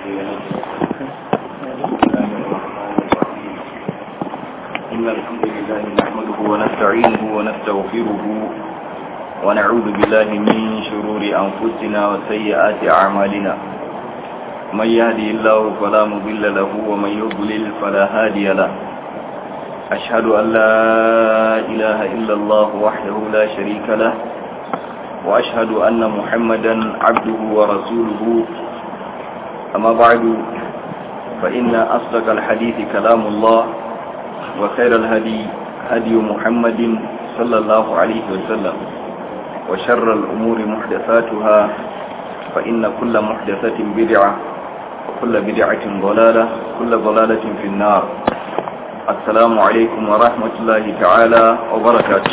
إن الحمد لله نحمده ونستعينه ونستغفره ونعوذ بالله من شرور أنفسنا وسيئات أعمالنا من يهدي الله فلا مضل له ومن يضلل فلا هادي له أشهد أن لا إله إلا الله وحده لا شريك له وأشهد أن محمدا عبده ورسوله أما بعد فإن أصدق الحديث كلام الله وخير الهدي هدي محمد صلى الله عليه وسلم وشر الأمور محدثاتها فإن كل محدثة بدعة وكل بدعة ضلالة كل ضلالة في النار السلام عليكم ورحمة الله تعالى وبركاته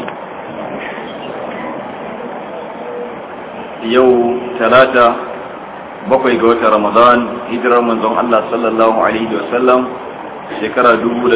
يوم ثلاثة bakwai ga watan ramadan hijirar manzon Allah sallallahu alaihi wasallam shekara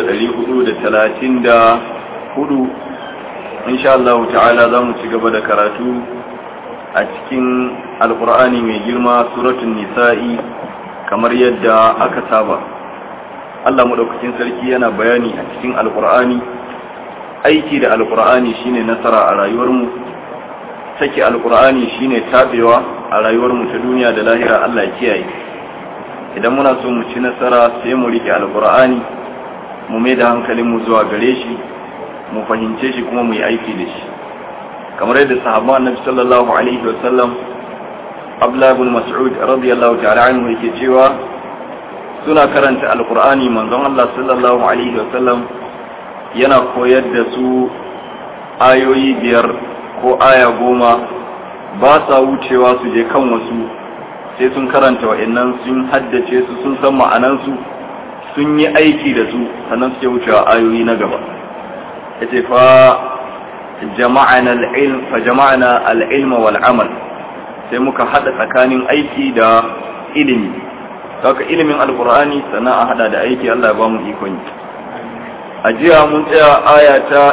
434 insha Allah ta'ala za mu ci gaba da karatu a cikin alkur'ani mai girma suratun nisa'i kamar yadda aka saba Allah madaukakin sarki yana bayani a cikin alkur'ani aiki da alkur'ani shine nasara a rayuwarmu sake alkur'ani shine tabewa a rayuwarmu ta duniya da lahira Allah ya kiyaye idan muna so mu ci nasara sai mu rike alkur'ani mu mai da hankalinmu zuwa gare shi mu fahimce shi kuma mu yi aiki da shi kamar yadda sahabban annabi sallallahu alaihi wa sallam Abdullah ibn Mas'ud radiyallahu ta'ala anhu yake cewa suna karanta alkur'ani manzon Allah sallallahu alaihi wa sallam yana koyar da su ayoyi biyar ko aya goma ba sa wucewa su je kan wasu sai sun karanta wa'annan sun haddace su sun san ma'anansu sun yi aiki da su sannan suke wucewa ayoyi na gaba yace fa jama'ana al-ilm fa jama'ana al-ilma wal amal sai muka hada tsakanin aiki da ilimi haka ilimin alqur'ani sannan a hada da aiki Allah ya ba mu ikon a jiya mun tsaya aya ta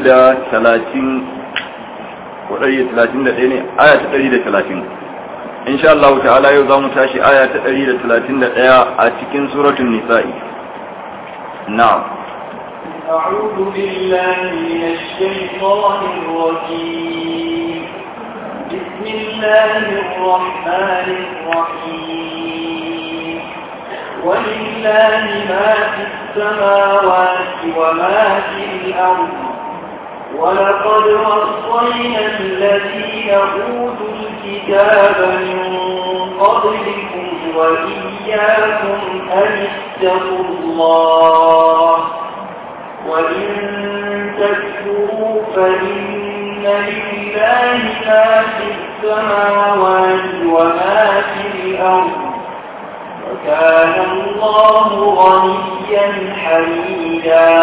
130 ko 131 ne aya ta 130 insha Allah ta'ala yau za mu tashi aya ta 131 a cikin suratul nisa'i na'am أعوذ بالله من الشيطان الرجيم بسم الله الرحمن الرحيم ولله ما في السماوات وما في الأرض ولقد وصينا الذين أوتوا الكتاب من قبلكم وإياكم أن اتقوا الله وإن تكفروا فإن لله ما في السماوات وما في الأرض وكان الله غنيا حميدا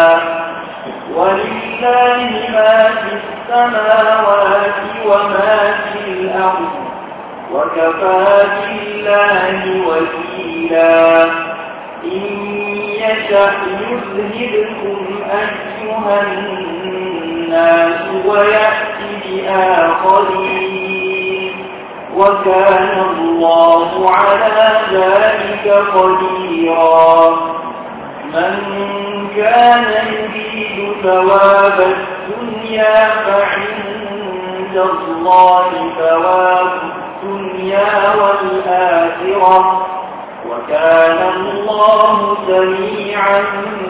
ولله ما في السماوات وما في الأرض وكفى بالله وكيلا إن يشأ يذهبكم أيها الناس ويأتي بآخرين وكان الله على ذلك قديرا من كان يريد ثواب الدنيا فعند الله ثواب الدنيا والآخرة وكان الله سميعا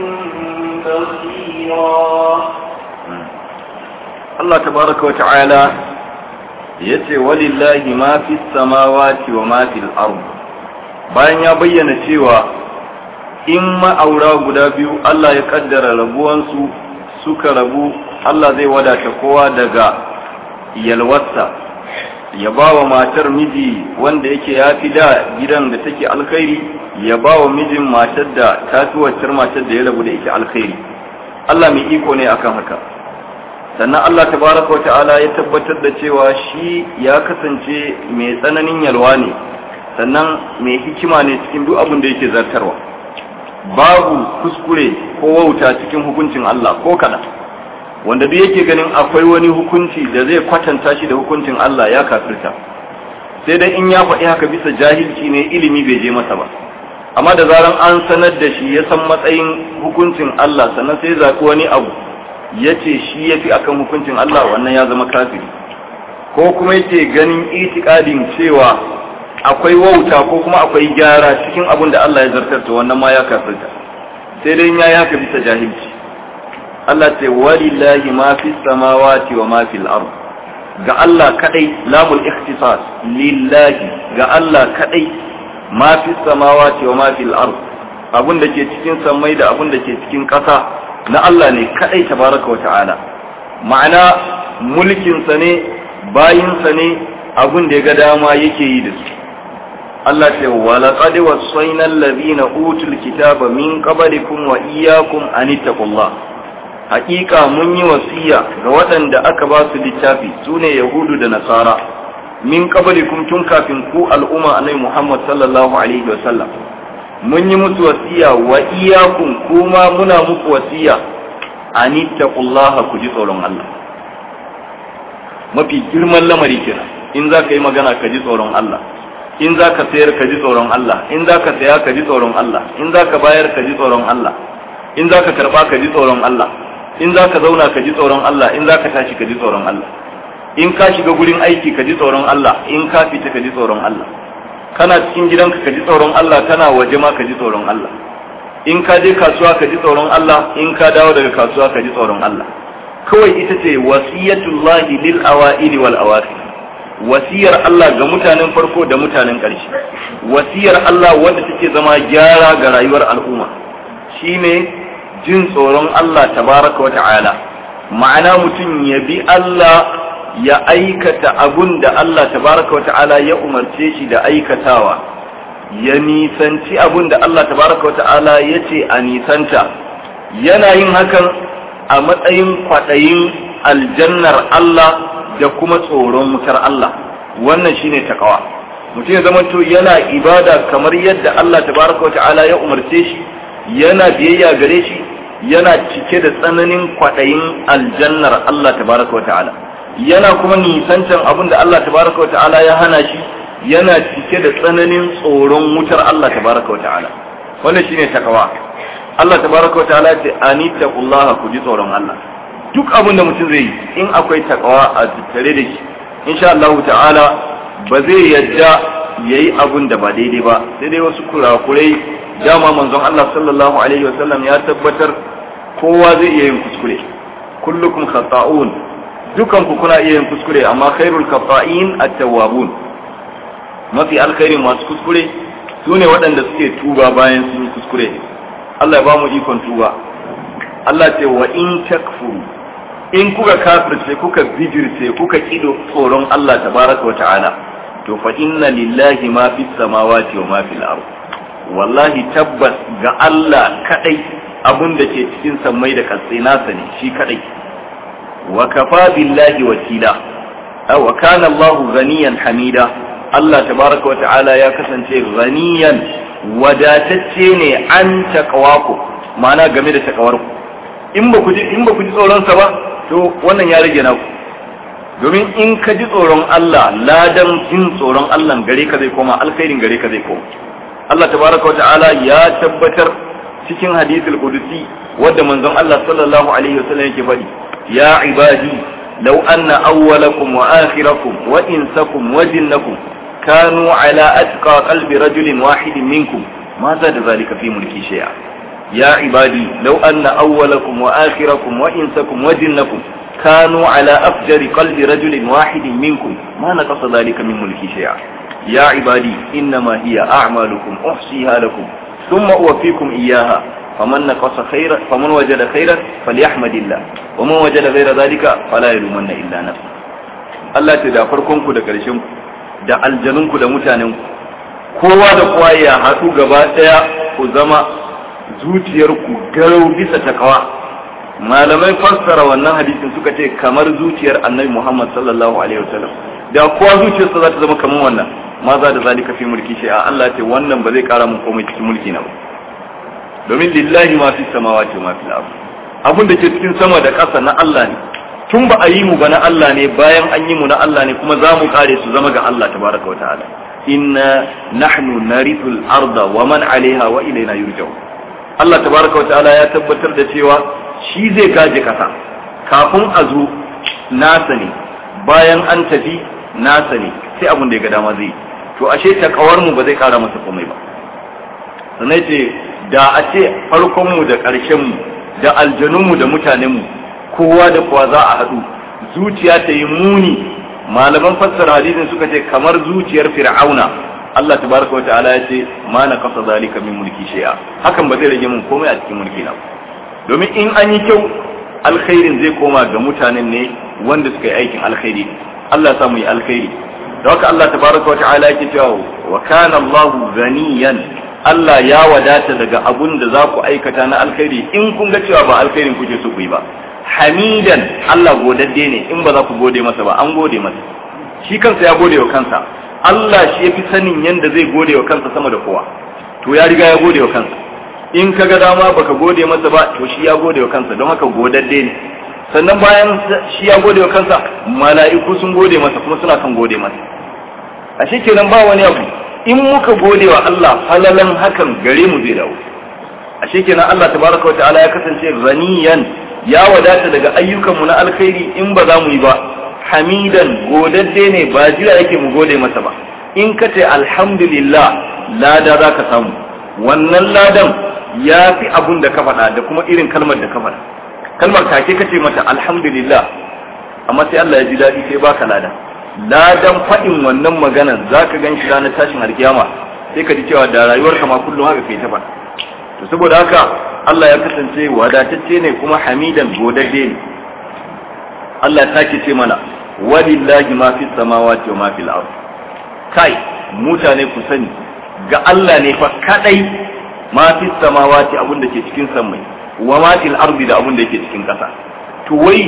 بصيرا الله تبارك وتعالى yace walillahi ma fi samawati wa ma fil ard bayan ya bayyana cewa in ma'aura guda biyu Allah ya kaddara rabuwansu suka rabu Allah zai wadata kowa daga yalwarsa ya ba wa matar miji wanda yake ya fi da gidan da take alkhairi ya ba wa mijin matar da ta fi waccar matar da ya rabu da ita alkhairi Allah mai iko ne akan haka sannan Allah tabaraka wa ta'ala ya tabbatar da cewa shi ya kasance mai tsananin yalwa ne sannan mai hikima ne cikin duk abin da yake zartarwa babu kuskure ko wauta cikin hukuncin Allah ko kada wanda duk yake ganin akwai wani hukunci da zai kwatanta shi da hukuncin Allah ya kafirta sai dai in ya faɗi haka bisa jahilci ne ilimi bai je masa ba amma da zaran an sanar da shi ya san matsayin hukuncin Allah sannan sai zaɓi wani abu ya ce shi ya fi akan hukuncin Allah wannan ya zama kafiri ko kuma yake ganin itikadin cewa akwai wauta ko kuma akwai gyara cikin abin da Allah ya zartar to wannan ma ya kafirta sai dai ya yaka bisa jahilci Allah ce walillahi ma fi samawati wa ma fil ard ga Allah kadai lamul ikhtisas lillahi ga Allah kadai ma fi samawati wa ma fil ard abun da ke cikin sammai da abun da ke cikin ƙasa na Allah ne kadai tabaraka wa ta'ala ma'ana mulkin sa ne bayin sa ne abun da ya ga dama yake yi da su Allah ce wa laqad wassayna allazina utul kitaba min qablikum wa iyyakum an ittaqullah haƙiƙa mun yi wasiya ga waɗanda aka ba su littafi sune yahudu da nasara min qablikum tun kafin ku al'umma annabi Muhammad sallallahu alaihi wasallam mun yi musu wasiya wa iyyakum kuma muna muku wasiya an ittaqullah ku ji tsoron Allah mafi girman lamari kenan in za ka yi magana ka ji tsoron Allah in za ka sayar ka ji tsoron Allah in za ka saya ka ji tsoron Allah in za ka bayar ka ji tsoron Allah in za ka karba ka ji tsoron Allah in za ka zauna ka ji tsoron Allah in za ka tashi ka ji tsoron Allah in ka shiga gurin aiki ka ji tsoron Allah in ka fita ka ji tsoron Allah kana cikin gidanka ka ji tsoron Allah kana waje ma ka ji tsoron Allah in ka je kasuwa ka ji tsoron Allah in ka dawo daga kasuwa ka ji tsoron Allah kawai ita ce wasiyatullahi lil awa'ili wal awakhir wasiyar Allah ga mutanen farko da mutanen ƙarshe wasiyar Allah wanda take zama gyara ga rayuwar al'umma shine jin tsoron Allah tabaraka wa ta'ala ma'ana mutum ya bi Allah ya aikata abun da Allah tabaraka wa ta'ala ya umarce shi da aikatawa ya nisanci abun da Allah tabaraka wa ta'ala ya ce a nisanta yana yin hakan a matsayin kwaɗayin aljannar Allah da kuma tsoron wutar Allah wannan shine takawa mutum ya zama to yana ibada kamar yadda Allah tabaraka wa ta'ala ya umarce shi yana biyayya gare shi yana cike da tsananin kwaɗayin aljannar Allah tabaraka wa ta'ala yana kuma nisancan abin da Allah tabaraka wa ta'ala ya hana shi yana cike da tsananin tsoron wutar Allah tabaraka wa ta'ala wannan shine takawa Allah tabaraka wa ta'ala ce anittaqullaha ku ji tsoron Allah duk abin da mutum zai yi in akwai takawa a tattare da shi insha Allah ta'ala ba zai yadda yayi abun da ba daidai ba sai dai wasu kurakurai dama manzon Allah sallallahu alaihi wasallam ya tabbatar kowa zai iya yin kuskure kullukum khata'un dukan ku kuna iya yin kuskure amma khairul khata'in at-tawwabun mafi alkhairin masu kuskure sune waɗanda suke tuba bayan sun yi kuskure Allah ya ba mu ikon tuba Allah ce wa in takfuru in kuka kafirce kuka bijirce kuka kido tsoron Allah tabaraka wa ta'ala to fa inna lillahi ma fis samawati wa ma fil ard wallahi tabbas ga Allah kadai abun da ke cikin sammai da kasai nasa ne shi kadai wa kafa billahi wakila wa kana Allah ghaniyan hamida Allah tabaraka wa ta'ala ya kasance ghaniyan wadatacce ne an taqwaku ma'ana game da takawarku in ba ku ji in ba ku ji tsoron sa ba to wannan ya rage naku domin in ka ji tsoron Allah ladan jin tsoron Allah gare ka zai koma alkhairin gare ka zai koma Allah tabaraka wa ta'ala ya tabbatar cikin hadithul qudusi wanda manzon Allah sallallahu alaihi wasallam yake faɗi ya ibadi law anna awwalakum wa akhirakum wa insakum wa jinnakum kanu ala atqa qalbi rajulin wahidin minkum ma zada zalika fi mulki shay'a ya ibadi law anna awwalakum wa akhirakum wa insakum wa jinnakum كانوا على أفجر قلب رجل واحد منكم ما نقص ذلك من ملكي شيئا يا عبادي إنما هي أعمالكم أحصيها لكم ثم أوفيكم إياها فمن نقص خيرا فمن وجد خيرا فليحمد الله ومن وجد غير ذلك فلا يلومن إلا نفسه Allah ta da farkonku da ƙarshenku da aljanunku da mutanenku kowa da kowa ya haɗu gaba ɗaya ku zama zuciyarku garau bisa takawa malamai fassara wannan hadisin suka ce kamar zuciyar annabi Muhammad sallallahu alaihi wasallam da kowa zuciyarsa za ta zama kamar wannan ma za da zalika fi mulki shi a Allah ce wannan ba zai kara mun komai cikin mulki na ba domin lillahi ma fi samawati wa ma fil ard abun da ke cikin sama da ƙasa na Allah ne tun ba a yi mu ba na Allah ne bayan an yi mu na Allah ne kuma za mu kare su zama ga Allah tabaraka wa ta'ala inna nahnu narithul arda wa man alaiha wa ilaina yurja'un Allah tabaraka wa ta'ala ya tabbatar da cewa shi zai gaje kasa kafin a zo nasa ne bayan an tafi nasa ne sai abin da ya ga dama zai to ashe takawar mu ba zai kara masa komai ba sannan ce da a ce farkon mu da ƙarshen mu da aljanun mu da mutanen mu kowa da kowa za a haɗu zuciya ta yi muni malaman fassara hadisin suka ce kamar zuciyar fir'auna Allah tabaraka wa ta'ala ya ce ma na kasa zalika min mulki shay'a hakan ba zai rage mun komai a cikin mulki na domin in an yi kyau alkhairin zai koma ga mutanen ne wanda suka yi aikin alkhairi Allah ya mu yi alkhairi da haka Allah tabaraka wa ta'ala yake cewa wa kana Allahu ganiyan Allah ya wadata daga abun da za ku aikata na alkhairi in kun ga cewa ba alkhairin kuke so ku yi ba hamidan Allah godadde ne in ba za ku gode masa ba an gode masa shi kansa ya gode wa kansa Allah shi ya fi sanin yadda zai gode wa kansa sama da kowa to ya riga ya gode wa kansa in ka ga dama baka gode masa ba to shi ya gode wa kansa don haka godadde ne sannan bayan shi ya gode wa kansa mala'iku sun gode masa kuma suna kan gode masa a shi kenan ba wani abu in muka gode wa Allah falalan hakan gare mu zai dawo a shi kenan Allah tabaraka wa ta'ala ya kasance ghaniyan ya wadata daga ayyukanmu na alkhairi in ba za mu yi ba hamidan godadde ne ba jira yake mu gode masa ba in ka ce alhamdulillah lada za ka samu wannan ladan ya fi abun da ka faɗa da kuma irin kalmar da ka faɗa kalmar take ka ce mata alhamdulillah amma sai Allah ya ji daɗi sai baka lada ladan faɗin wannan maganan za ka gan shi ranar tashin alkiyama sai ka ji cewa da rayuwarka ma kullum haka kai ta faɗa to saboda haka Allah ya kasance wadatacce ne kuma hamidan godadde ne Allah ya sake ce mana walillahi ma fi samawati wa ma fil ard kai mutane ku sani ga Allah ne fa kadai ma fi samawati abun da ke cikin sammai wa ma fil ardi da abun da yake cikin kasa to wai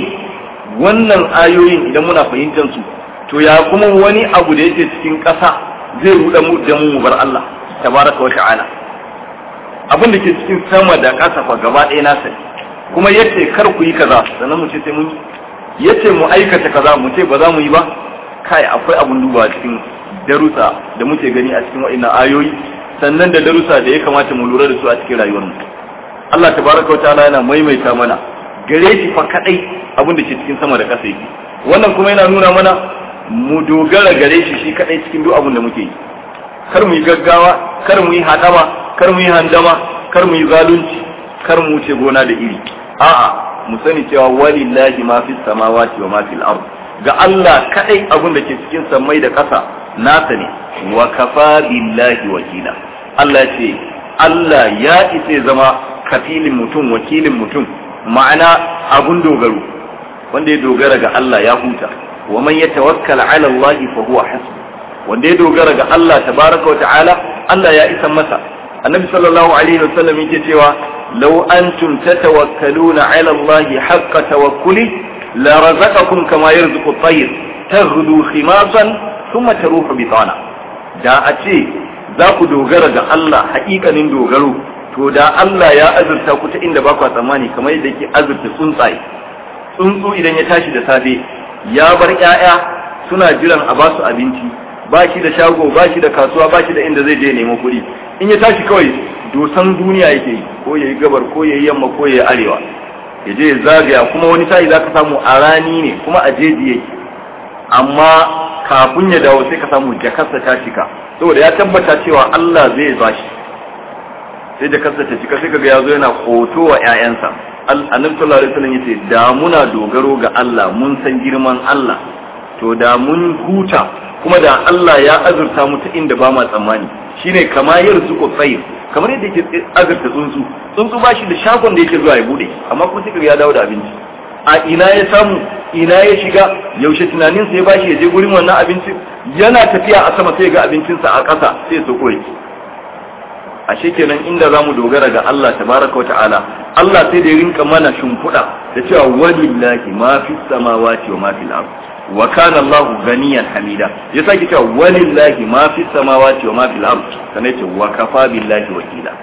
wannan ayoyin idan muna fahimtar su to ya kuma wani abu da yake cikin kasa zai ruɗa mu da mu bar Allah tabaraka wa ta'ala abin da ke cikin sama da ƙasa fa gaba ɗaya na sani kuma yace kar ku yi kaza sannan mu ce sai mun yace mu aikata kaza mu ce ba za mu yi ba kai akwai abun duba cikin darussa da muke gani a cikin wa'annan ayoyi sannan da darussa da ya kamata mu lura da su a cikin rayuwar mu Allah tabaraka wataala yana maimaita mana gare shi fa kadai abin da ke cikin sama da ƙasa yake wannan kuma yana nuna mana mu dogara gare shi shi kadai cikin duk abin da muke yi kar mu yi gaggawa kar mu yi hadama kar mu yi handama kar mu yi zalunci kar mu wuce gona da iri a'a mu sani cewa walillahi ma fi samawati wa ma fil ard ga Allah kadai abin da ke cikin sammai da ƙasa nasa ne wa kafa billahi wakila Allah ce Allah ya isa zama kafilin mutum wakilin mutum ma'ana abun dogaro wanda ya dogara ga Allah ya huta wa man yatawakkal ala Allah fa huwa hasbuh wanda ya dogara ga Allah tabaraka wa ta'ala Allah ya isa masa annabi sallallahu alaihi wasallam yake cewa law antum tatawakkaluna ala Allah haqqa tawakkuli la razaqakum kama yarzuqu at-tayr taghdu khimasan thumma taruhu bitana da a ce za ku dogara ga Allah haƙiƙanin dogaro to da Allah ya azurta ku ta inda ba ku tsammani kamar yadda yake azurta tsuntsaye tsuntsu idan ya tashi da safe ya bar ƴaƴa suna jiran a basu abinci ba shi da shago ba shi da kasuwa ba shi da inda zai je nemo kuɗi in ya tashi kawai dosan duniya yake yi ko yayi gabar ko yayi yamma ko yayi arewa ya je ya zagaya kuma wani sa'i zaka samu a rani ne kuma a jeji yake amma kafin ya dawo sai ka samu jakarsa ta cika saboda ya tabbata cewa Allah zai bashi sai jakarsa ta cika sai kaga ya zo yana hoto wa ƴaƴansa annabi sallallahu alaihi wasallam yace da muna dogaro ga Allah mun san girman Allah to da mun huta kuma da Allah ya azurta mu ta inda ba ma tsammani shine kama yarzuqu tsayr kamar yadda yake azurta tsuntsu tsuntsu ba shi da shagon da yake zuwa ya bude amma kuma sai ya dawo da abinci a ina ya samu ina ya shiga yaushe tunanin sa ya bashi ya je gurin wannan abincin yana tafiya a sama sai ga abincinsa a ƙasa sai ya soko yake ashe kenan inda zamu dogara ga Allah tabaraka wa ta'ala Allah sai da ya rinka mana shimfiɗa da cewa walillahi ma fi samawati wa ma fil ardh wa kana Allah ganiyan hamida ya sake cewa walillahi ma fi samawati wa ma fil ard sanai ce wa kafa billahi wakila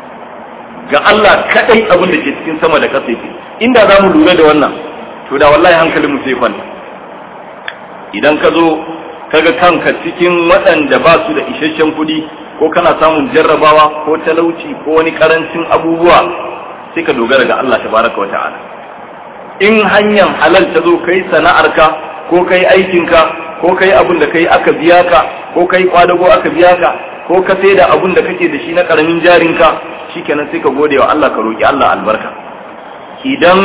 ga Allah kadai abin da ke cikin sama da ƙasa yake inda za mu lura da wannan to da wallahi hankalin mu sai kwanta idan ka zo kaga kanka cikin waɗanda ba su da isasshen kuɗi ko kana samun jarrabawa ko talauci ko wani karancin abubuwa sai ka dogara ga Allah tabaraka wa ta'ala in hanyar halal ta zo kai sana'arka ko kai aikinka ko kai abin da kai aka biya ka ko kai kwadago aka biya ka ko ka sai da abin da kake da shi na karamin jarinka shikenan sai ka gode wa Allah ka roki Allah albarka idan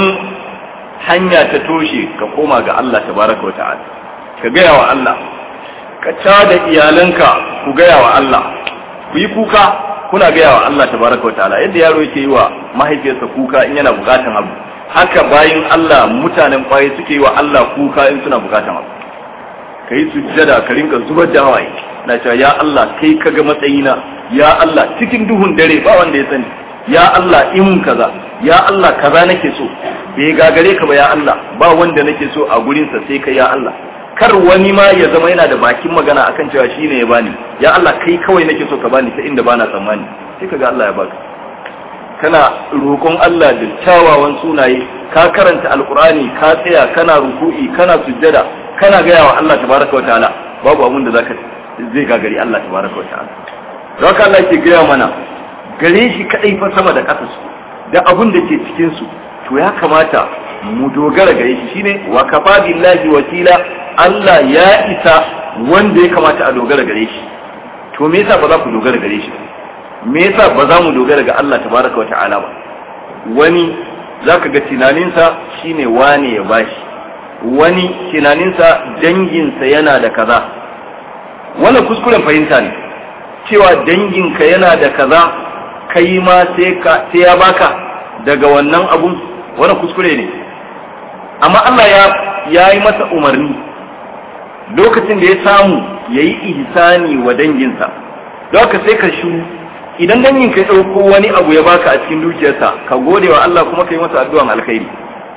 hanya ta toshe ka koma ga Allah tabaraka wa ta'ala ka gaya wa Allah ka da iyalanka ku gaya wa Allah ku yi kuka kuna gaya wa Allah tabaraka wa ta'ala yadda yaro yake yi wa mahaifiyarsa kuka in yana bukatan abu haka bayin Allah mutanen kwaye suke yi wa Allah kuka in suna bukatan abu ka yi sujjada ka rinka zubar da hawaye na cewa ya Allah kai ka ga matsayina ya Allah cikin duhun dare ba wanda ya sani ya Allah in kaza ya Allah kaza nake so bai gagare ka ba ya Allah ba wanda nake so a gurinsa sai kai ya Allah kar wani ma ya zama yana da bakin magana akan cewa shine ya bani ya Allah kai kawai nake so ka bani ta inda bana tsammani sai kaga Allah ya baka kana roƙon Allah da kyawawan sunaye ka karanta alkurani ka tsaya kana ruku'i kana sujjada kana gaya wa Allah tabaraka wataala babu abun da zaka zai gagari Allah tabaraka wataala don haka Allah ke gaya mana gare shi kadai fa sama da ƙasa su da abun da ke cikin su to ya kamata mu dogara gare shi shine wa kafa billahi wakila Allah ya isa wanda ya kamata a dogara gare shi to me yasa ba za ku dogara gare shi me yasa ba za mu dogara ga Allah tabaraka wa ta'ala ba wani zaka ga tunaninsa shine wane ya bashi wani tunaninsa danginsa yana da kaza wannan kuskuren fahimta ne cewa danginka yana da kaza kai ma sai ya baka daga wannan abun wannan kuskure ne amma Allah ya ya yi masa umarni lokacin da ya samu ya yi ihsani wa danginsa don haka sai ka shiru idan dangin ka ɗauko wani abu ya baka a cikin dukiyarsa ka gode wa Allah kuma ka yi masa addu'an alkhairi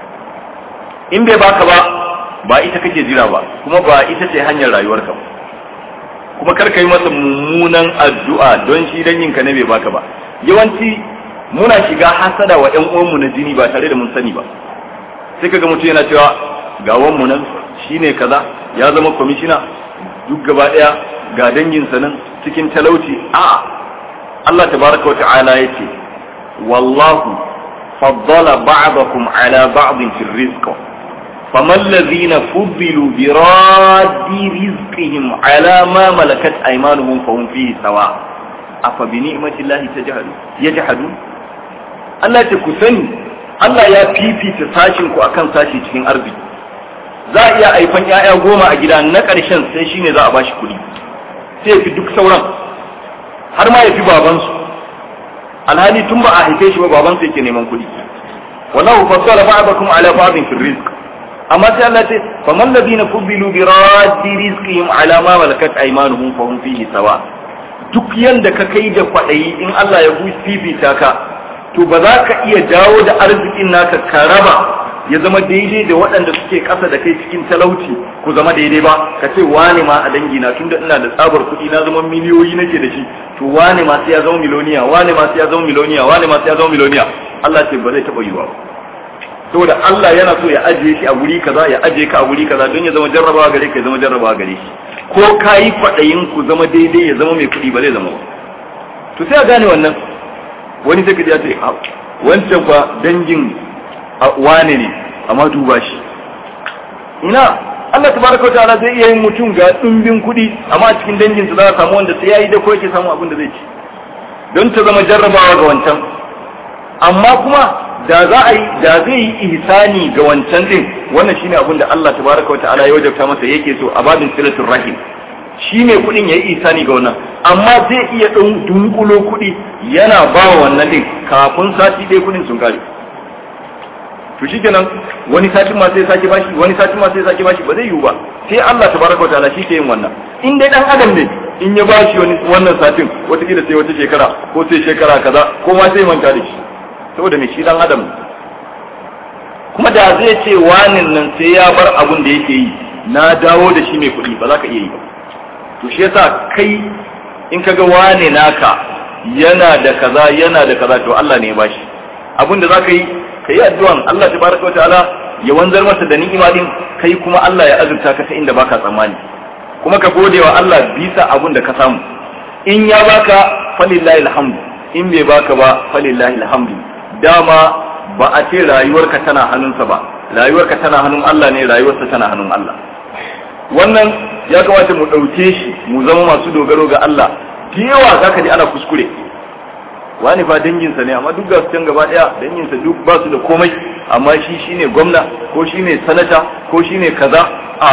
in bai baka ba ba ita kake jira ba kuma ba ita ce hanyar rayuwarka ba kuma kar ka yi masa mummunan addu'a don shi dangin ka ne bai baka ba yawanci muna shiga hasada wa ƴan uwanmu na jini ba tare da mun sani ba sai kaga mutum yana cewa ga wanmu nan shine kaza ya zama kwamishina duk gaba daya ga danginsa nan cikin talauci a Allah tabaraka wata'ala yace wallahu faddala ba'dakum ala ba'din fi rizq faman ladhina fuddilu bi raddi rizqihim ala ma malakat aymanuhum fahum fihi sawa afa bi ni'mati llahi tajhadu yajhadun Allah ce ku sani Allah ya fifita sashin ku akan sashi cikin arziki za a iya aifan ƴaƴa goma a gida na ƙarshen sai shine za a bashi kuɗi sai ya fi duk sauran har ma ya fi babansu alhali tun ba a haife shi ba babansu yake neman kuɗi wallahu fassara ba'dakum ala ba'din fi rizq amma sai Allah ce faman ladina fubilu bi raddi rizqihim ala ma malakat aymanuhum fa hum fihi sawa duk yanda ka kai da kwaɗayi in Allah ya fifita ka to ba za ka iya dawo da arzikin naka ka raba ya zama daidai da waɗanda suke ƙasa da kai cikin talauci ku zama daidai ba ka ce wane ma a dangi na tunda ina da tsabar kuɗi na zama miliyoyi nake da shi to wane ma sai ya zama miloniya wane ma sai ya zama miloniya wane ma sai ya zama miloniya Allah ce ba zai taɓa yiwa ba saboda Allah yana so ya ajiye shi a wuri kaza ya ajiye ka a wuri kaza don ya zama jarrabawa gare ka ya zama jarrabawa gare shi ko ka yi kwaɗayin ku zama daidai ya zama mai kuɗi ba zai zama ba to sai a gane wannan wani sai ka ji ya ce wancan fa dangin wane ne amma duba shi ina Allah tabaraka wa ta'ala zai iya yin mutum ga dimbin kuɗi amma a cikin dangin su za a samu wanda sai yayi da ko yake samu abin da zai ci don ta zama jarrabawa ga wancan amma kuma da za a yi da zai yi ihsani ga wancan din wannan shine abin da Allah tabaraka wa ta'ala ya wajabta masa yake so a babin silatul rahim shi ne kuɗin ya yi isani ga wannan amma zai iya ɗan dunkulo kuɗi yana ba wa wannan ɗin kafin sati ɗaya kuɗin sun kare to shi kenan wani satin ma sai sake bashi wani satin ma sai sake bashi ba zai yiwu ba sai Allah tabaraka wa ta'ala shi ke yin wannan in dai dan adam ne in ya bashi wani wannan satin wataƙila sai wata shekara ko sai shekara kaza ko ma sai manta da shi saboda me shi dan adam kuma da zai ce wanin nan sai ya bar abun da yake yi na dawo da shi mai kuɗi ba za ka iya yi ba to shi yasa kai in kaga wane naka yana da kaza yana da kaza to Allah ne ya bashi abin da zaka yi ka yi addu'an Allah tabaraka wa ta'ala ya wanzar masa da ni'ima din kai kuma Allah ya azurta ka ta inda baka tsammani kuma ka gode wa Allah bisa abun da ka samu in ya baka falillahi alhamdu in bai baka ba falillahi alhamdu dama ba a ce rayuwarka tana hannunsa ba rayuwarka tana hannun Allah ne rayuwarsa tana hannun Allah wannan ya kamata mu ɗauke shi mu zama masu dogaro ga Allah da yawa za ka ji ana kuskure wani fa danginsa ne amma duk gasu can gaba ɗaya danginsa duk ba su da komai amma shi shine gwamna ko shine sanata ko shine kaza a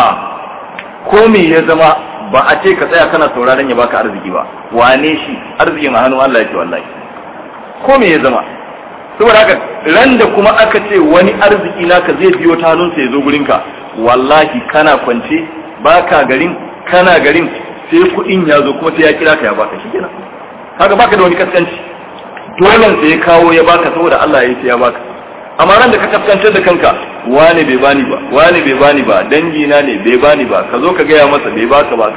ko me ya zama ba a ce ka tsaya kana sauraron ya baka arziki ba wane shi arzikin a hannun Allah yake wallahi ko me ya zama saboda haka ran da kuma aka ce wani arziki naka zai biyo ta hannunsa ya zo gurinka wallahi kana kwance baka garin kana garin sai kuɗin ya zo kuma sai ya kira ka ya baka shi kenan kaga baka da wani kaskanci dole sai ya kawo ya baka saboda Allah ya yi ya baka amma ran da ka kaskantar da kanka wane bai bani ba wane bai bani ba dangi na ne bai bani ba ka zo ka gaya masa bai baka ba ka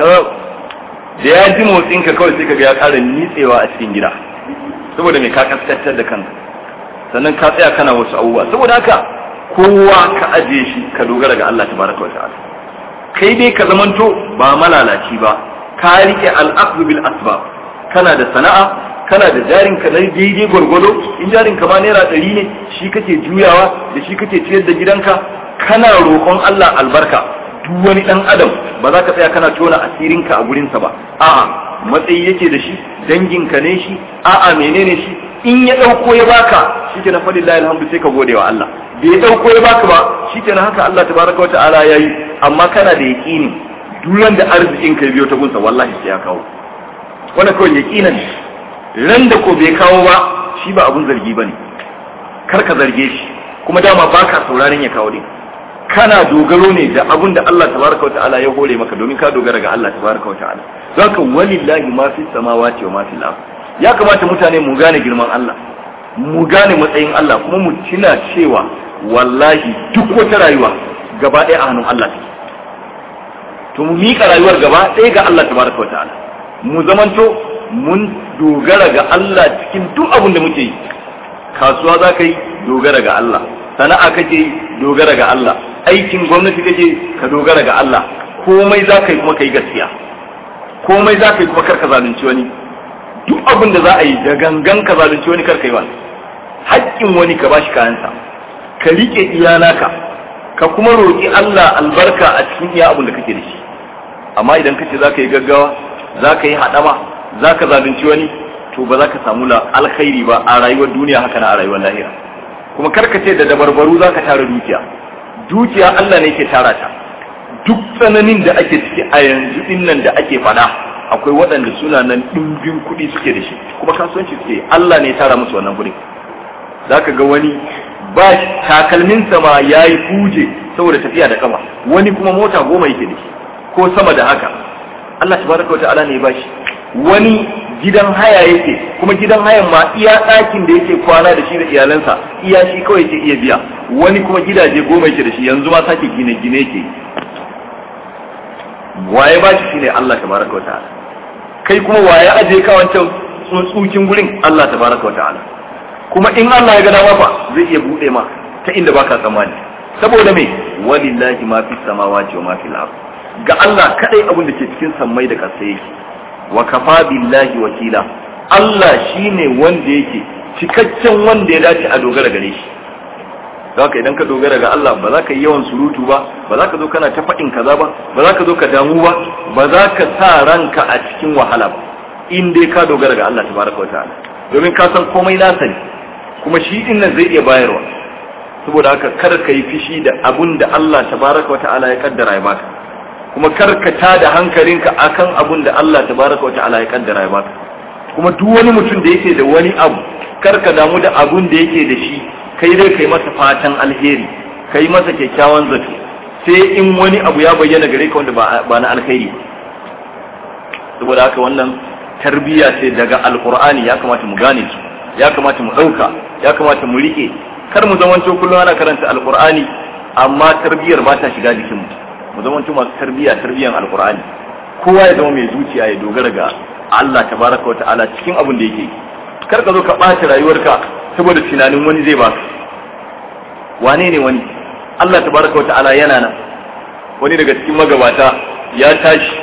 da ya ji motsin ka kawai sai ka ga ya ƙara nitsewa a cikin gida saboda me ka kaskantar da kanka sannan ka tsaya kana wasu abubuwa saboda haka kowa ka ajiye shi ka dogara ga Allah tabaraka wa ta'ala kai dai ka zamanto ba malalaci ba ka rike al'aqdu bil asbab kana da sana'a kana da jarin ka na daidai gwargwado in jarin ka ma naira ɗari ne shi kake juyawa da shi kake ciyar da gidanka kana roƙon Allah albarka duk wani ɗan adam ba za ka tsaya kana tona asirinka a gurinsa ba a'a matsayi yake da shi danginka ne shi a'a menene shi in ya ɗauko ya baka shi ke na faɗin alhamdu sai ka gode wa Allah da ya ɗauko ya baka ba shi ke haka Allah tabaraka wa ta'ala ya yi amma kana da yaƙini duran da arzikin ka biyo ta gunsa wallahi sai ya kawo wannan kawai yaƙinan ran da ko bai kawo ba shi ba abun zargi bane kar ka zarge shi kuma dama baka sauraron ya kawo din kana dogaro ne da abun da Allah tabaraka wa ta'ala ya hore maka domin ka dogara ga Allah tabaraka wa ta'ala zaka walillahi ma fi samawati wa ma fil ardh ya kamata mutane mu gane girman Allah mu gane matsayin Allah kuma mu tuna cewa wallahi duk wata rayuwa gaba ɗaya a hannun Allah take to mu miƙa rayuwar gaba ɗaya ga Allah tabaraka wa ta'ala mu zamanto mun dogara ga Allah cikin duk abin da muke yi kasuwa za ka yi dogara ga Allah sana'a kake yi dogara ga Allah aikin gwamnati kake ka dogara ga Allah komai za ka yi kuma ka yi gaskiya komai za ka yi kuma kar ka zalunci wani duk abin da za a yi da gangan ka zalunci wani kar ka yi wani haƙƙin wani ka bashi kayansa ka riƙe iyanaka ka kuma roƙi Allah albarka a cikin iya abin da kake da shi amma idan ka ce za ka yi gaggawa za ka yi haɗama za ka zalunci wani to ba za ka samu alkhairi ba a rayuwar duniya haka na a rayuwar lahira kuma karka ce da dabarbaru za ka tara dukiya dukiya Allah ne ke tara ta duk tsananin da ake ciki a yanzu din nan da ake fada akwai waɗanda suna nan ɗimbin kuɗi suke da shi kuma kasuwanci suke Allah ne ya tara musu wannan kuɗi za ka ga wani ba takalminsa ma ya yi kuje saboda tafiya da kama wani kuma mota goma yake da shi ko sama da haka Allah tabaraka wa ta'ala ne ya bashi wani gidan haya yake kuma gidan hayan ma iya ɗakin da yake kwana da shi da iyalansa iya shi kawai yake iya biya wani kuma gidaje goma yake da shi yanzu ma sake gine gine yake waye ba shi shine Allah tabaraka wa ta'ala kai kuma waye aje ka wancan tsuntsukin gurin Allah tabaraka wa ta'ala kuma in Allah ya ga dama fa zai iya bude ma ta inda baka tsammani saboda me walillahi ma fis samawati wa ma fil ard ga Allah kadai abin da ke cikin sammai da ƙasa yake wa kafa billahi wakila Allah shine wanda yake cikakken wanda ya dace a dogara gare shi haka idan ka dogara ga Allah ba za ka yi yawan surutu ba ba za ka zo kana ta faɗin kaza ba ba za ka zo ka damu ba ba za ka sa ranka a cikin wahala ba in dai ka dogara ga Allah tabaraka wa ta'ala domin ka san komai nasa ne kuma shi din nan zai iya bayarwa saboda haka kar ka yi fishi da abun da Allah tabaraka wa ta'ala ya kaddara ya baka kuma karkata da hankalinka akan abun da Allah tabaraka wa ta'ala ya kaddara ya baka kuma duk wani mutum da yake da wani abu karka damu da abun da yake da shi kai dai kai masa fatan alheri kai masa kyakkyawan zato sai in wani abu ya bayyana gare ka wanda ba na alheri ba saboda haka wannan tarbiyya ce daga alqur'ani ya kamata mu gane su ya kamata mu dauka ya kamata mu rike kar mu zamanto kullum ana karanta alqur'ani amma tarbiyyar ba ta shiga jikin mu mu zama masu tarbiyya tarbiyyan alkur'ani kowa ya zama mai zuciya ya dogara ga Allah tabaraka wata'ala cikin abin da yake kar ka zo ka ɓaci rayuwarka saboda tunanin wani zai baka wane ne wani Allah tabaraka wata'ala yana nan wani daga cikin magabata ya tashi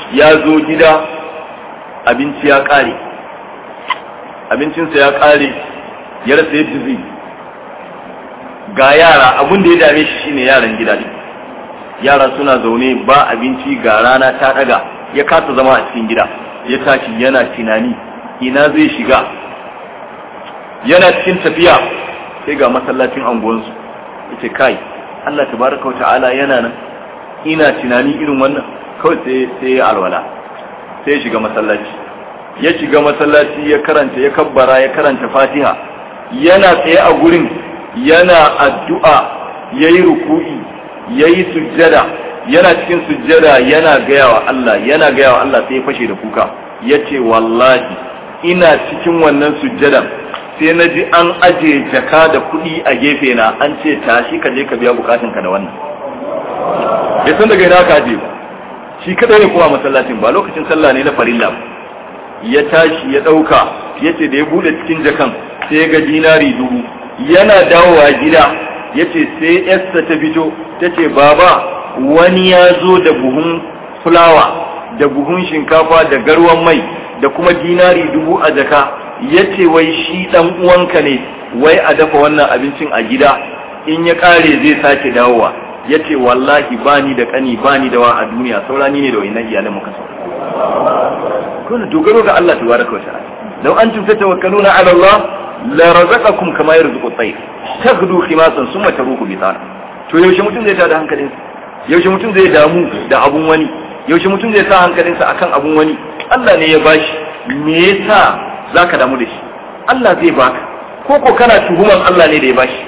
ya zo gida abinci ya ƙare abincinsa ya ƙare ya rasa yadda zai ga yara abin da ya dame shi shine yaran gida ne yara suna zaune ba abinci ga rana ta daga ya kasa zama a cikin gida ya tashi yana tunani ina zai shiga yana cikin tafiya sai ga masallacin anguwansu yace kai Allah tabaraka wa ta'ala yana nan ina tunani irin wannan kawai sai sai ya alwala sai ya shiga masallaci ya shiga masallaci ya karanta ya kabbara ya karanta Fatiha yana tsaye a gurin yana addu'a yayi ruku'i yayi sujjada yana cikin sujjada yana gaya wa Allah yana gaya wa Allah sai ya fashe da kuka yace wallahi ina cikin wannan sujjadan sai na ji an aje jaka da kuɗi a gefe na an ce tashi ka je ka biya bukatunka da wannan bai san daga ina ka aje ba shi kadai ne kuma masallacin ba lokacin sallah ne na farilla ba ya tashi ya ɗauka ya ce da ya buɗe cikin jakan sai ya ga dinari dubu yana dawowa gida ya ce sai yarsa ta fito ta ce baba wani ya zo da buhun fulawa da buhun shinkafa da garwan mai da kuma dinari dubu a jaka ya ce wai shi dan uwanka ne wai a dafa wannan abincin a gida in ya kare zai sake dawowa ya ce wallahi bani da kani bani da wa a duniya saurani ne da wainan iyalin muka sau kuna dogaro ga Allah tabaraka wa ta'ala law antum tatawakkaluna ala Allah la razaqakum kama yarzuqu at-tayr taghdu khimasan summa taruhu bitana to yaushe mutum zai tada hankalinsa yaushe mutum zai damu da abun wani yaushe mutum zai sa hankalinsa akan abun wani Allah ne ya bashi me yasa zaka damu da shi Allah zai baka ko ko kana tuhuman Allah ne da ya bashi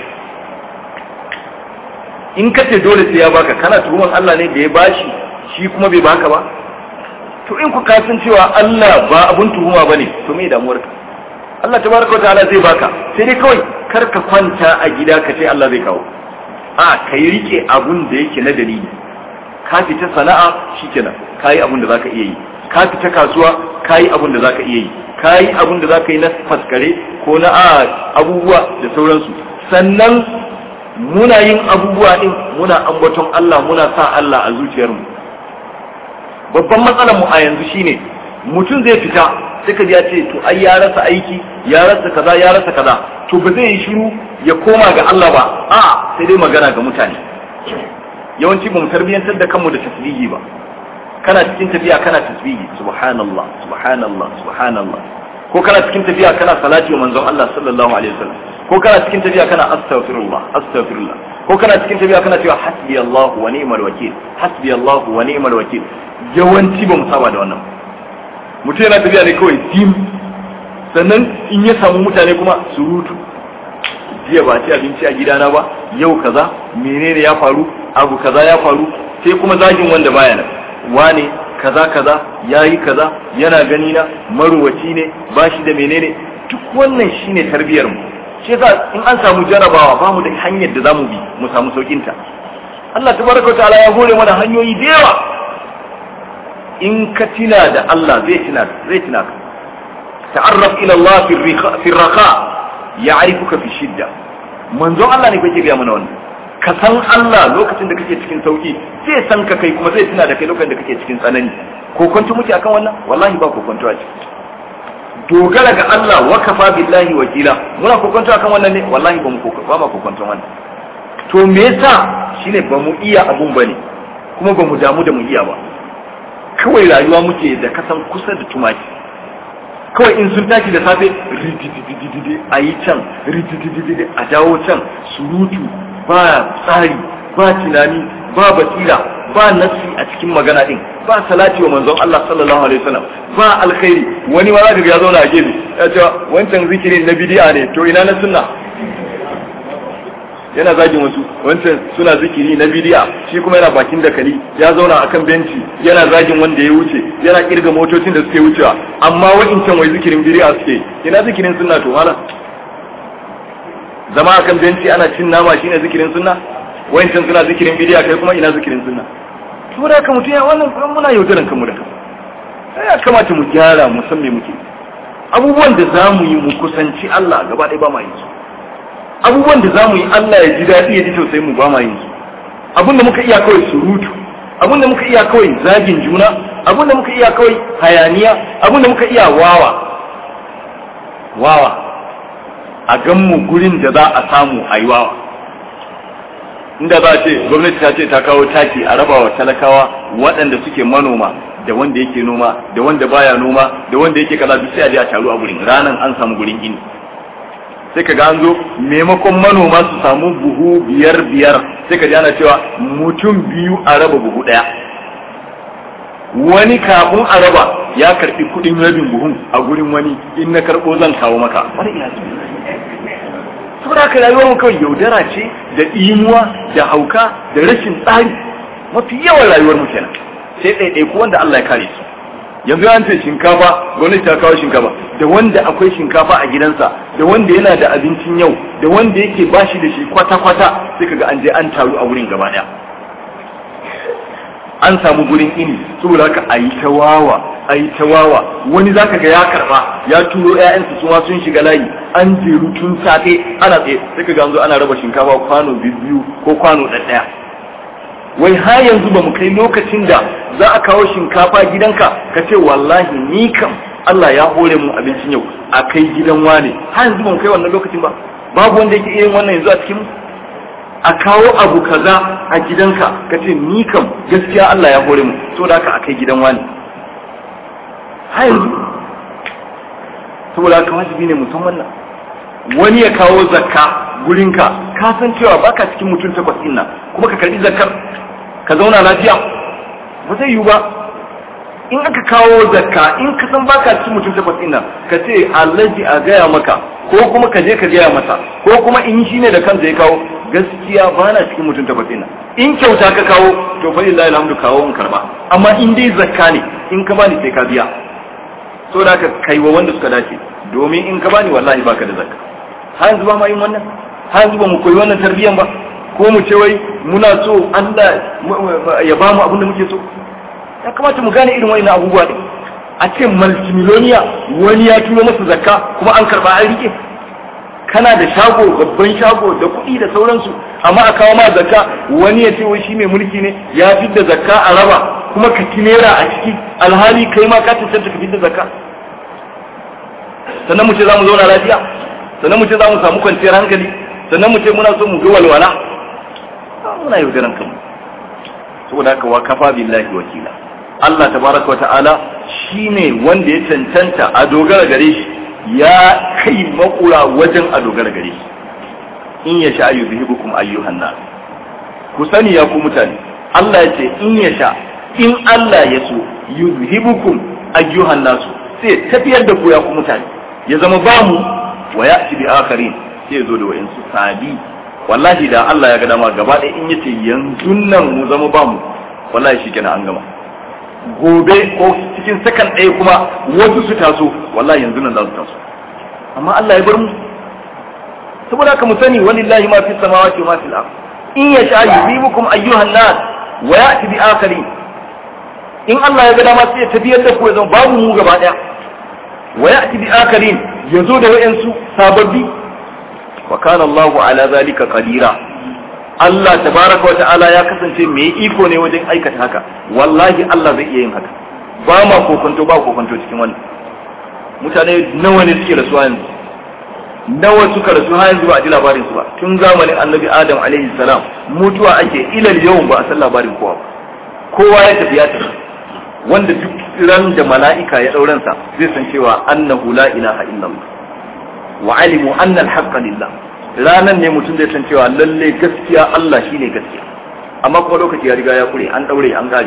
in ka ce dole sai ya baka kana tuhuman Allah ne da ya bashi shi kuma bai baka ba to in ku kasan cewa Allah ba abun tuhuma bane to me damuwarka Allah tabaraka wataala zai baka sai dai kawai kar ka kwanta a gida ka ce Allah zai kawo a kai rike abun da yake na dalili ka fita sana'a shikenan kai abun da zaka iya yi ka fita kasuwa kai abun da zaka iya yi kai abun da zaka yi na faskare ko na abubuwa da sauransu sannan muna yin abubuwa din muna ambaton Allah muna sa Allah a zuciyarmu babban matsalar mu a yanzu shine mutum zai fita sai ka ya ce to ai ya rasa aiki ya rasa kaza ya rasa kaza to ba zai yi shiru ya koma ga Allah ba a sai dai magana ga mutane yawanci ba mu tarbiyantar da kanmu da tasbihi ba kana cikin tafiya kana tasbihi subhanallah subhanallah subhanallah ko kana cikin tafiya kana salati wa manzon Allah sallallahu alaihi wasallam ko kana cikin tafiya kana astaghfirullah astaghfirullah ko kana cikin tafiya kana cewa hasbi Allah wa ni'mal wakil hasbi Allah wa ni'mal wakil yawanci ba mu saba da wannan mutum yana tafiya ne kawai dim sannan in ya samu mutane kuma surutu jiya ba ci abinci a gidana ba yau kaza menene ya faru abu kaza ya faru sai kuma zagin wanda baya nan wane kaza kaza yayi kaza yana gani na maruwaci ne bashi da menene duk wannan shine tarbiyar mu shi yasa in an samu jarabawa ba mu da hanyar da zamu bi mu samu saukin ta Allah tabaraka ta'ala ya hore mana hanyoyi da yawa in ka tina da Allah zai tina zai tina ka ta'arraf ila Allah fi raqa ya'rifuka fi shidda manzon Allah ne kake ga mana wannan ka san Allah lokacin da kake cikin sauki zai san ka kai kuma zai tuna da kai lokacin da kake cikin tsanani ko kwanto muke akan wannan wallahi ba ko kwanto a ciki dogara ga Allah wa kafa billahi wakila muna ko kwanto akan wannan ne wallahi ba mu ko ba ma ko kwanto wannan to me yasa shine ba mu iya abun bane kuma ba mu damu da mu iya ba kawai rayuwa muke da kasan kusa da tumaki kawai in sun tashi da safe ridididididi a yi can ridididididi a dawo can surutu ba tsari ba tunani ba basira ba nasi a cikin magana din ba salati wa manzon Allah sallallahu alaihi wasallam ba alkhairi wani ma zaka ga ya zauna a gefe ya ce wancan zikirin na bid'a ne to ina na sunna yana zagin wasu wancan suna zikiri na bid'a shi kuma yana bakin dakali ya zauna akan benci yana zagin wanda ya wuce yana kirga motocin da suke wucewa amma wa'incan wai zikirin bid'a suke ina zikirin sunna to hala zama akan benci ana cin nama shine zikirin sunna wa'incan suna zikirin bid'a kai kuma ina zikirin sunna to da ka mutum ya wannan kuma muna yaudaran kanmu da kanmu ya kamata mu gyara mu san me muke abubuwan da za mu yi mu kusanci Allah gaba ɗaya ba ma yi su abubuwan da za mu yi Allah ya ji daɗi ya ji tausayin mu ba ma yin su abin da muka iya kawai surutu abin da muka iya kawai zagin juna abin da muka iya kawai hayaniya abin da muka iya wawa wawa a ganmu gurin da za a samu a yi wawa inda za a ce gwamnati ta ce ta kawo taki a raba wa talakawa waɗanda suke manoma da wanda yake noma da wanda baya noma da wanda yake kaza duk sai a je a taru a gurin ranan an samu gurin ini sai ka ga an zo maimakon manoma su samu buhu biyar biyar sai ka ji ana cewa mutum biyu a raba buhu ɗaya wani kafin a raba ya karɓi kuɗin rabin buhun a gurin wani in na karɓo zan kawo maka saboda haka rayuwar mu kawai yaudara ce da imuwa da hauka da rashin tsari mafi yawan rayuwar mu kenan sai ɗaiɗaiku wanda Allah ya kare su yanzu an ce shinkafa gwamnati ta kawo shinkafa da wanda akwai shinkafa a gidansa da wanda yana da abincin yau da wanda yake bashi da shi kwata-kwata sai kaga an je an taru a wurin gaba daya an samu gurin ini saboda haka a yi ta wawa a yi ta wawa wani zaka ga ya karba ya turo ƴaƴansu su ma sun shiga layi an jeru tun safe ana tsaye sai kaga an zo ana raba shinkafa kwano biyu ko kwano ɗaya wai har yanzu ba mu kai lokacin da za a kawo shinkafa gidanka ka ce wallahi ni kam Allah ya hore mu abincin yau a kai gidan wane har yanzu ba mu kai wannan lokacin ba babu wanda yake iya yin wannan yanzu a cikin mu a kawo abu kaza a gidanka ka ce ni kam gaskiya Allah ya hore mu so da haka a kai gidan wane har yanzu saboda haka wajibi ne mutum wannan wani ya kawo zakka gurinka ka san cewa baka cikin mutum takwas ɗin nan kuma ka karbi zakkar ka zauna lafiya ba zai yiwu ba in aka kawo zakka in ka san baka cikin mutum takwas ɗin nan ka ce allaji a gaya maka ko kuma ka je ka gaya masa ko kuma in shi ne da kansa ya kawo gaskiya ba na cikin mutum takwas ɗin nan in kyauta ka kawo to fa lillahi alhamdu kawo in karba amma in dai zakka ne in ka bani sai ka biya so da ka kai wa wanda suka dace domin in ka bani wallahi baka da zakka har yanzu ba ma yin wannan har yanzu ba mu koyi wannan tarbiyyan ba ko mu ce wai muna so Allah ya ba mu abin da muke so ya kamata mu gane irin wani abubuwa din a ce multimiloniya wani ya turo masa zakka kuma an karba an rike kana da shago babban shago da kuɗi da sauransu amma a kawo ma zakka wani ya ce wai shi mai mulki ne ya fidda zakka a raba kuma ka kinera a ciki alhali kai ma ka tantance ka fidda zakka sannan mu ce za mu zauna lafiya sannan mu ce za mu samu kwanciyar hankali sannan mu ce muna so mu ga walwala muna yaudaran kanmu saboda haka wa kafa billahi wakila Allah tabaraka wa ta'ala shine wanda ya cancanta a dogara gare shi ya kai makura wajen a dogara gare shi in ya sha yuzhibukum ayyuhan nas ku sani ya ku mutane Allah ya ce in ya sha in Allah ya so yuzhibukum ayyuhan nas sai tafiyar da ku ya ku mutane ya zama ba mu wa ya'ti bi akharin sai ya zo da wa'insu sabi wallahi da Allah ya ga dama gaba ɗaya in yace yanzu nan mu zama ba mu wallahi shikenan an gama gobe ko cikin sakan ɗaya kuma wasu su taso wallahi yanzu nan za su taso amma Allah ya bar mu saboda haka mu sani walillahi ma fi samawati wa ma fil ard in yasha yuzibukum ayyuhan nas wa ya'ti bi akharin in Allah ya ga dama sai ya tafiyar da ku ya zama babu mu gaba ɗaya wa ya'ti bi akharin yazo da wayansu sababbi wa kana Allahu ala zalika qadira Allah tabaraka wa ta'ala ya kasance mai iko ne wajen aikata haka wallahi Allah zai iya yin haka ba ma kokonto ba kokonto cikin wannan mutane nawa ne suke rasuwa yanzu nawa suka rasu har yanzu ba a ji labarin su ba tun zamanin annabi adam alaihi salam mutuwa ake ilal yau ba a san labarin kowa ba kowa ya tafi ya tafi wanda duk ran da mala'ika ya dauransa zai san cewa annahu la ilaha illallah wa alimu anna al-haqqa lillah ranan ne mutum zai san cewa lalle gaskiya Allah shine gaskiya amma kuma lokaci ya riga ya kure an daure an gari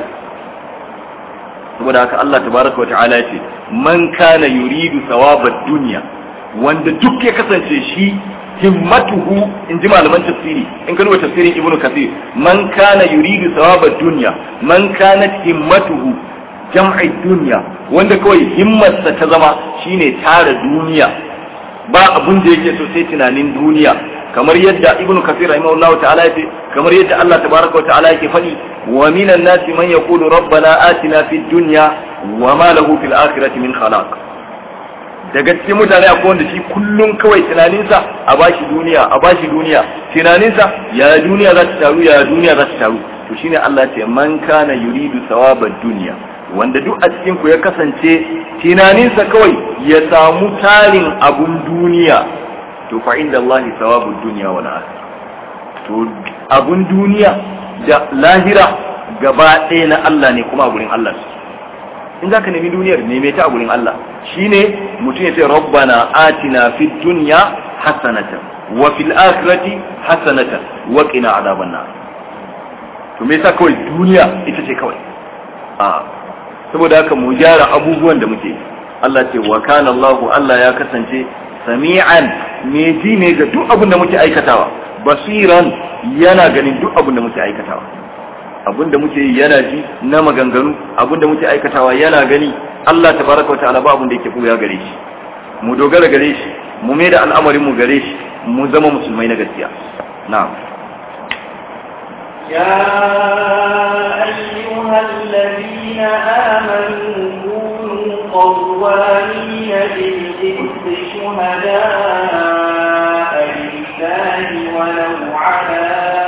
saboda haka Allah tabaraka wa ta'ala yace man kana yuridu thawabad dunya wanda duk ya kasance shi himmatuhu in ji malaman tafsiri in ka duba tafsirin ibnu kathir man kana yuridu thawabad dunya man kanat himmatuhu jam'i dunya wanda kawai himmarsa ta zama shine tara duniya ba abun da yake so sai tunanin duniya kamar yadda ibnu kafir rahimahullahu ta'ala yace kamar yadda Allah tabaraka wa ta'ala yake faɗi wa minan nasi man yaqulu rabbana atina fid dunya wa ma lahu fil akhirati min khalaq daga cikin mutane akwai wanda shi kullum kawai tunaninsa a bashi duniya a bashi duniya tunaninsa ya duniya za ta taru ya duniya za ta taru to shine Allah ce man kana yuridu thawabad dunya wanda duk a cikin ku ya kasance tunaninsa kawai ya samu tarin abun duniya to fa inda Allah thawabud dunya wal akhirah to abun duniya da lahira gaba ɗaya na Allah ne kuma a gurin Allah in zaka nemi duniyar neme ta a gurin Allah shine mutum ya ce rabbana atina fid dunya hasanatan wa fil akhirati hasanatan wa qina adhaban nar to me yasa kawai duniya ita ce kawai a saboda haka mu gyara abubuwan da muke Allah ce wa kana Allah Allah ya kasance sami'an me ji ne ga duk abin da muke aikatawa basiran yana ganin duk abin da muke aikatawa abin da muke yi yana ji na maganganu abin da muke aikatawa yana gani Allah tabaraka wa ta'ala ba abin da yake buya gare shi mu dogara gare shi mu mai da al'amarin mu gare shi mu zama musulmai na gaskiya na'am يا أيها الذين آمنوا كونوا قوامين بالقسط شهداء لله ولو على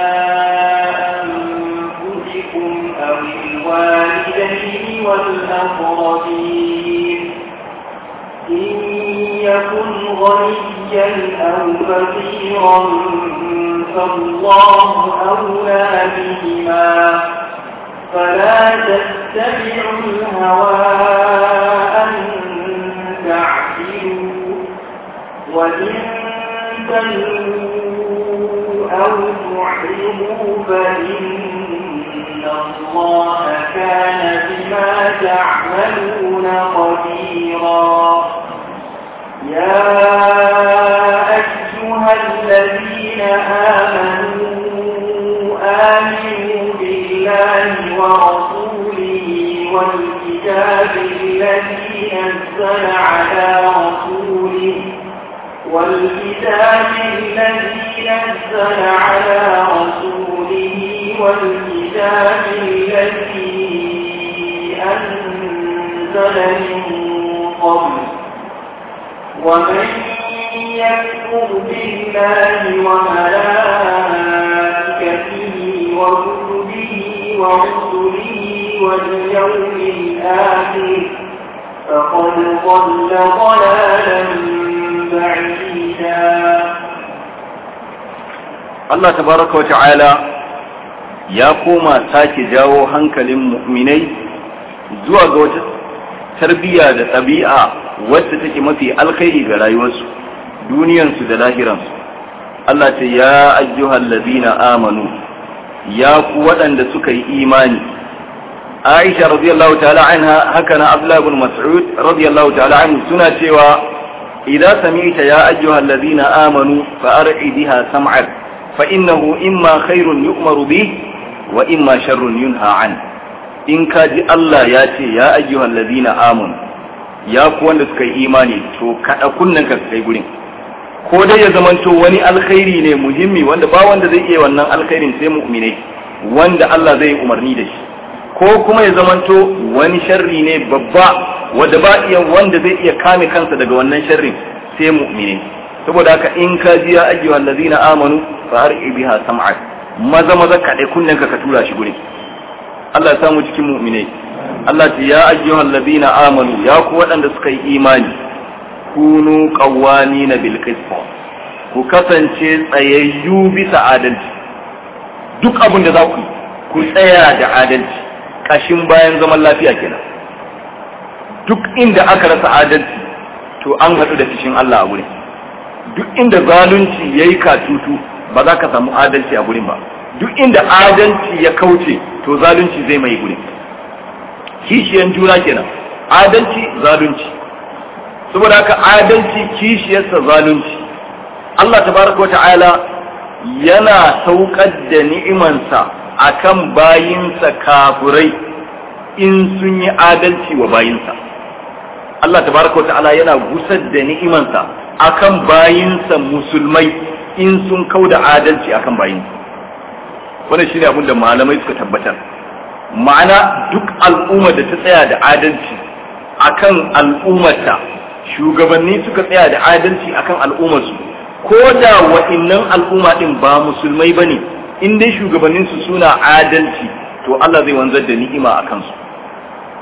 أنفسكم أو الوالدين والأقربين إن يكن غنيا أو فقيرا فالله أولى بهما فلا تتبعوا الهوى أن تعدلوا وإن تلووا أو تعرضوا فإن الله كان بما تعملون خبيرا يا أيها الذين آمنوا آمنوا بالله ورسوله والكتاب الذي نزل على رسوله والكتاب الذي نزل على رسوله والكتاب الذي أنزل من قبل ومن يكفر بالله وملائكته وكتبه ورسله واليوم الآخر فقد ضل ضلالا بعيدا Allah tabaraka wa ta'ala ya koma sake jawo hankalin mu'minai zuwa ga wata tarbiyya da ɗabi'a wacce take mafi alkhairi ga rayuwarsu duniyansu da lahiransu Allah ce ya ayyuhal ladina amanu ya ku waɗanda suka yi imani Aisha radiyallahu ta'ala anha haka na Abdullah ibn Mas'ud radiyallahu ta'ala anhu suna cewa idza sami'ta ya ayyuhal ladina amanu fa ar'i biha sam'ak fa innahu imma khairun yu'maru bih wa imma sharrun yunha an in ka ji Allah ya ce ya ayyuhal ladina amanu ya ku wanda suka yi imani to kada kunnen ka kai gurin ko dai ya zamanto wani alkhairi ne muhimmi wanda ba wanda zai iya wannan alkhairin sai mu'minai wanda Allah zai yi umarni da shi ko kuma ya zamanto wani sharri ne babba wanda ba iya wanda zai iya kame kansa daga wannan sharrin sai mu'minai saboda haka in ka ji ya ayyuhal ladina amanu fa har'i biha sam'ak maza maza ka dai kunnen ka ka tura shi gurin Allah ya samu cikin mu'minai Allah ce ya ayyuhal ladina amanu ya ku waɗanda suka yi imani kunu qawwamina bil qist ku kasance tsayayyu bisa adalci duk abin da za ku ku tsaya da adalci kashin bayan zaman lafiya kenan duk inda aka rasa adalci to an haɗu da fishin Allah a gurin duk inda zalunci yayi katutu ba za ka samu adalci a gurin ba duk inda adalci ya kauce to zalunci zai mai gurin kishiyan juna kenan adalci zalunci saboda haka adalci kishiyarsa zalunci Allah tabaraka wa ta'ala yana saukar da ni'imansa akan bayinsa kafurai in sun yi adalci wa bayinsa Allah tabaraka wa ta'ala yana gusar da ni'imansa akan bayinsa musulmai in sun kauda adalci akan bayinsa wannan shine abin da malamai suka tabbatar ma'ana duk al'umma da ta tsaya da adalci akan al'ummata shugabanni suka tsaya da adalci akan al'ummarsu ko da wa'innan al'umma din ba musulmai bane in dai shugabannin su suna adalci to Allah zai wanzar da ni'ima a kansu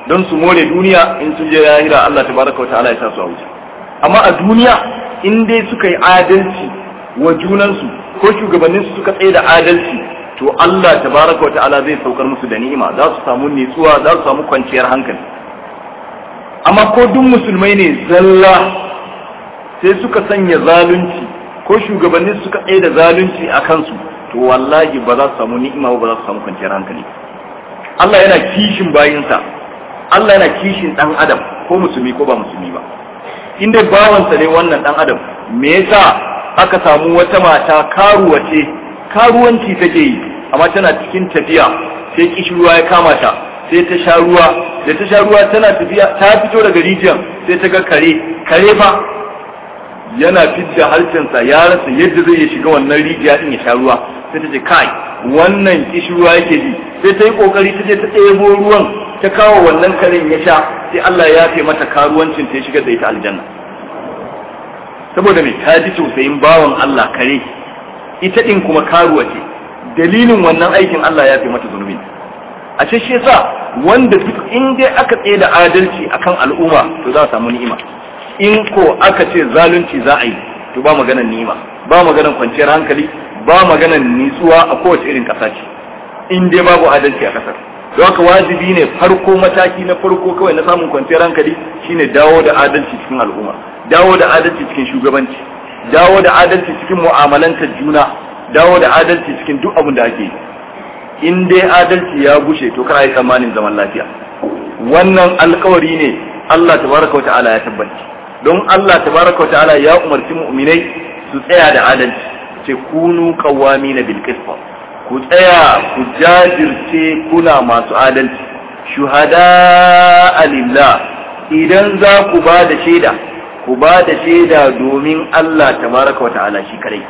don su more duniya in sun je lahira Allah tabaraka ta'ala ya sa su a wuce amma a duniya in dai suka yi adalci wa junansu ko shugabannin su suka tsaye da adalci to Allah tabaraka ta'ala zai saukar musu da ni'ima za su samu nutsuwa za su samu kwanciyar hankali amma ko duk musulmai ne zalla sai suka sanya zalunci ko shugabannin suka tsaye da zalunci a kansu to wallahi ba za su samu ni'ima ba za su samu kwanciyar hankali Allah yana kishin bayinsa Allah yana kishin dan adam ko musulmi ko ba musulmi ba in dai bawansa ne wannan dan adam me yasa aka samu wata mata karuwa ce karuwanci take yi amma tana cikin tafiya sai kishirwa ya kama ta sai ta sha ruwa da ta sha ruwa tana tafiya ta fito daga rijiyar sai ta ga kare kare fa yana fidda harcensa ya rasa yadda zai shiga wannan rijiya din ya sha ruwa sai ta ce kai wannan kishirwa yake ji sai ta yi kokari ta je ta ɗebo ruwan ta kawo wannan karen ya sha sai Allah ya yafe mata karuwancin ta ya shiga da ita aljanna saboda mai ta ji tausayin bawan Allah kare ita din kuma karuwa ce dalilin wannan aikin Allah ya yafe mata zunubin a ce shi yasa wanda duk in dai aka tsaye da adalci akan al'umma to za a samu ni'ima in ko aka ce zalunci za a yi to ba maganar ni'ima ba maganar kwanciyar hankali ba maganar nitsuwa a kowace irin ƙasa ce in dai babu adalci a ƙasar don haka wajibi ne farko mataki na farko kawai na samun kwanciyar hankali shine dawo da adalci cikin al'umma dawo da adalci cikin shugabanci dawo da adalci cikin mu'amalantar juna dawo da adalci cikin duk abin da ake yi in dai adalci ya gushe to kar yi tsammanin zaman lafiya wannan alkawari ne Allah tabaraka wa ta'ala ya tabbaci don Allah tabaraka wa ta'ala ya umarci mu'minai su tsaya da adalci ce kunu qawamina bil qist ku tsaya ku jajirce kuna masu adalci shuhada lillah idan za ku ba da shaida ku ba da shaida domin Allah tabaraka wa ta'ala shi kadai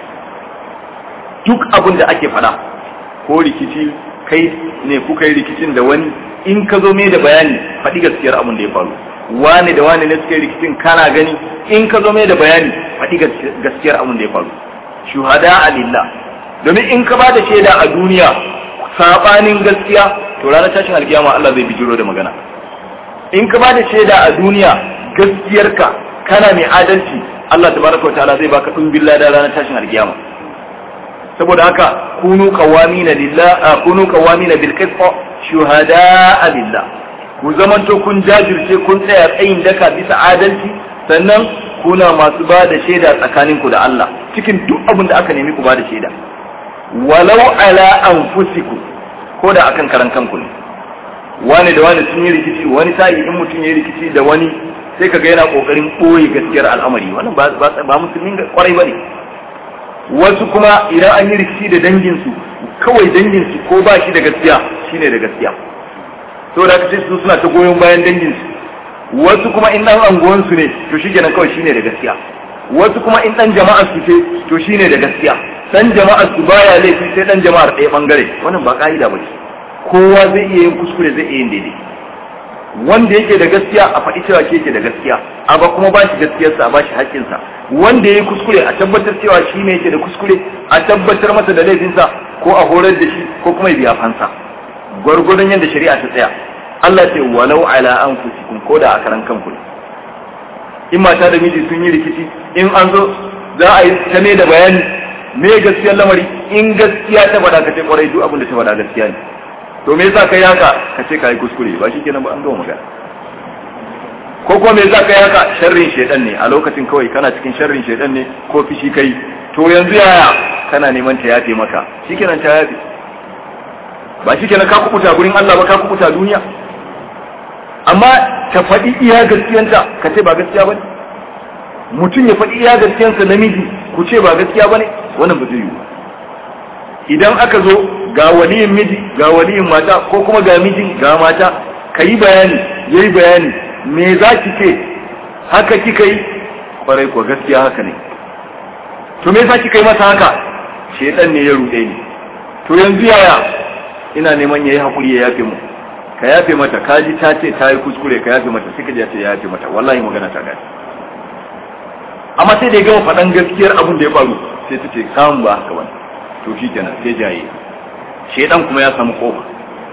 duk abin da ake fada ko rikici kai ne kuka yi rikicin da wani in ka zo mai da bayani faɗi gaskiyar abin da ya faru wani da wani ne suka yi rikicin kana gani in ka zo mai da bayani faɗi gaskiyar abin da ya faru shuhada alillah domin in ka ba da shaida a duniya sabanin gaskiya to ranar tashin alkiyama Allah zai bijiro da magana in ka ba da shaida a duniya gaskiyarka kana mai adalci Allah tabaraka wa ta'ala zai baka dumbin lada ranar tashin alkiyama saboda haka kunu qawamina lillah kunu qawamina bil qist shuhada lillah ku zamanto kun jajirce kun tsaya tsayin daka bisa adalci sannan kuna masu ba da shaida tsakaninku da Allah cikin duk abin da aka nemi ku ba da shaida walau ala anfusikum ko da akan karan kanku ne wani da wani sun yi rikici wani sa'i in mutum ya yi rikici da wani sai kaga yana kokarin boye gaskiyar al'amari wannan ba ba musulmin kwarai bane wasu kuma idan an yi rikici da danginsu kawai danginsu ko ba shi da gaskiya shine da gaskiya to da kace su suna ta goyon bayan danginsu wasu kuma in dan anguwansu ne to shikenan kawai shine da gaskiya wasu kuma in dan jama'ar su ce to shine da gaskiya dan jama'ar su baya laifi sai dan jama'ar ɗaya bangare wannan ba ka'ida ba ce kowa zai iya yin kuskure zai iya yin daidai wanda yake da gaskiya a faɗi cewa ke yake da gaskiya a ba kuma ba shi gaskiyarsa a ba shi haƙƙinsa wanda ya yi kuskure a tabbatar cewa shi ne yake da kuskure a tabbatar masa da laifinsa ko a horar da shi ko kuma ya biya fansa gwargwadon yadda shari'a ta tsaya Allah ce walau ala anfusikum ko da a karan kanku ne in mata da miji sun yi rikici in an zo za a yi ta ne da bayani me gaskiyar lamari in gaskiya ta faɗa ka ce kwarai duk abin da ta faɗa gaskiya ne to me yasa kai haka ka ce kai kuskure ba shi kenan ba an gama magana ko kuma me yasa kai haka sharrin shedan ne a lokacin kawai kana cikin sharrin shedan ne ko fishi kai to yanzu yaya kana neman ta yafe maka shikenan ta yafe ba shikenan ka kubuta gurin Allah ba ka kubuta duniya amma ta faɗi iya gaskiyanta ka ce ba gaskiya bane mutum ya faɗi iya gaskiyansa namiji ku ce ba gaskiya bane wannan ba zai yi idan aka zo ga waliyin miji ga waliyin mata ko kuma ga mijin ga mata ka yi bayani ya yi bayani me za ki ce haka kika yi kwarai ko gaskiya haka ne to me za ki kai masa haka shedan ne ya ruɗe ni to yanzu yaya ina neman ya yi haƙuri ya yafe mu ka yafe mata ka ji ta ce ta yi kuskure ka yafe mata sai ka ji ta yafe mata wallahi magana ta gani amma sai da ya gama faɗan gaskiyar abin da ya faru sai ta ce samun ba haka wani to shi kenan sai jaye shedan kuma ya samu kofa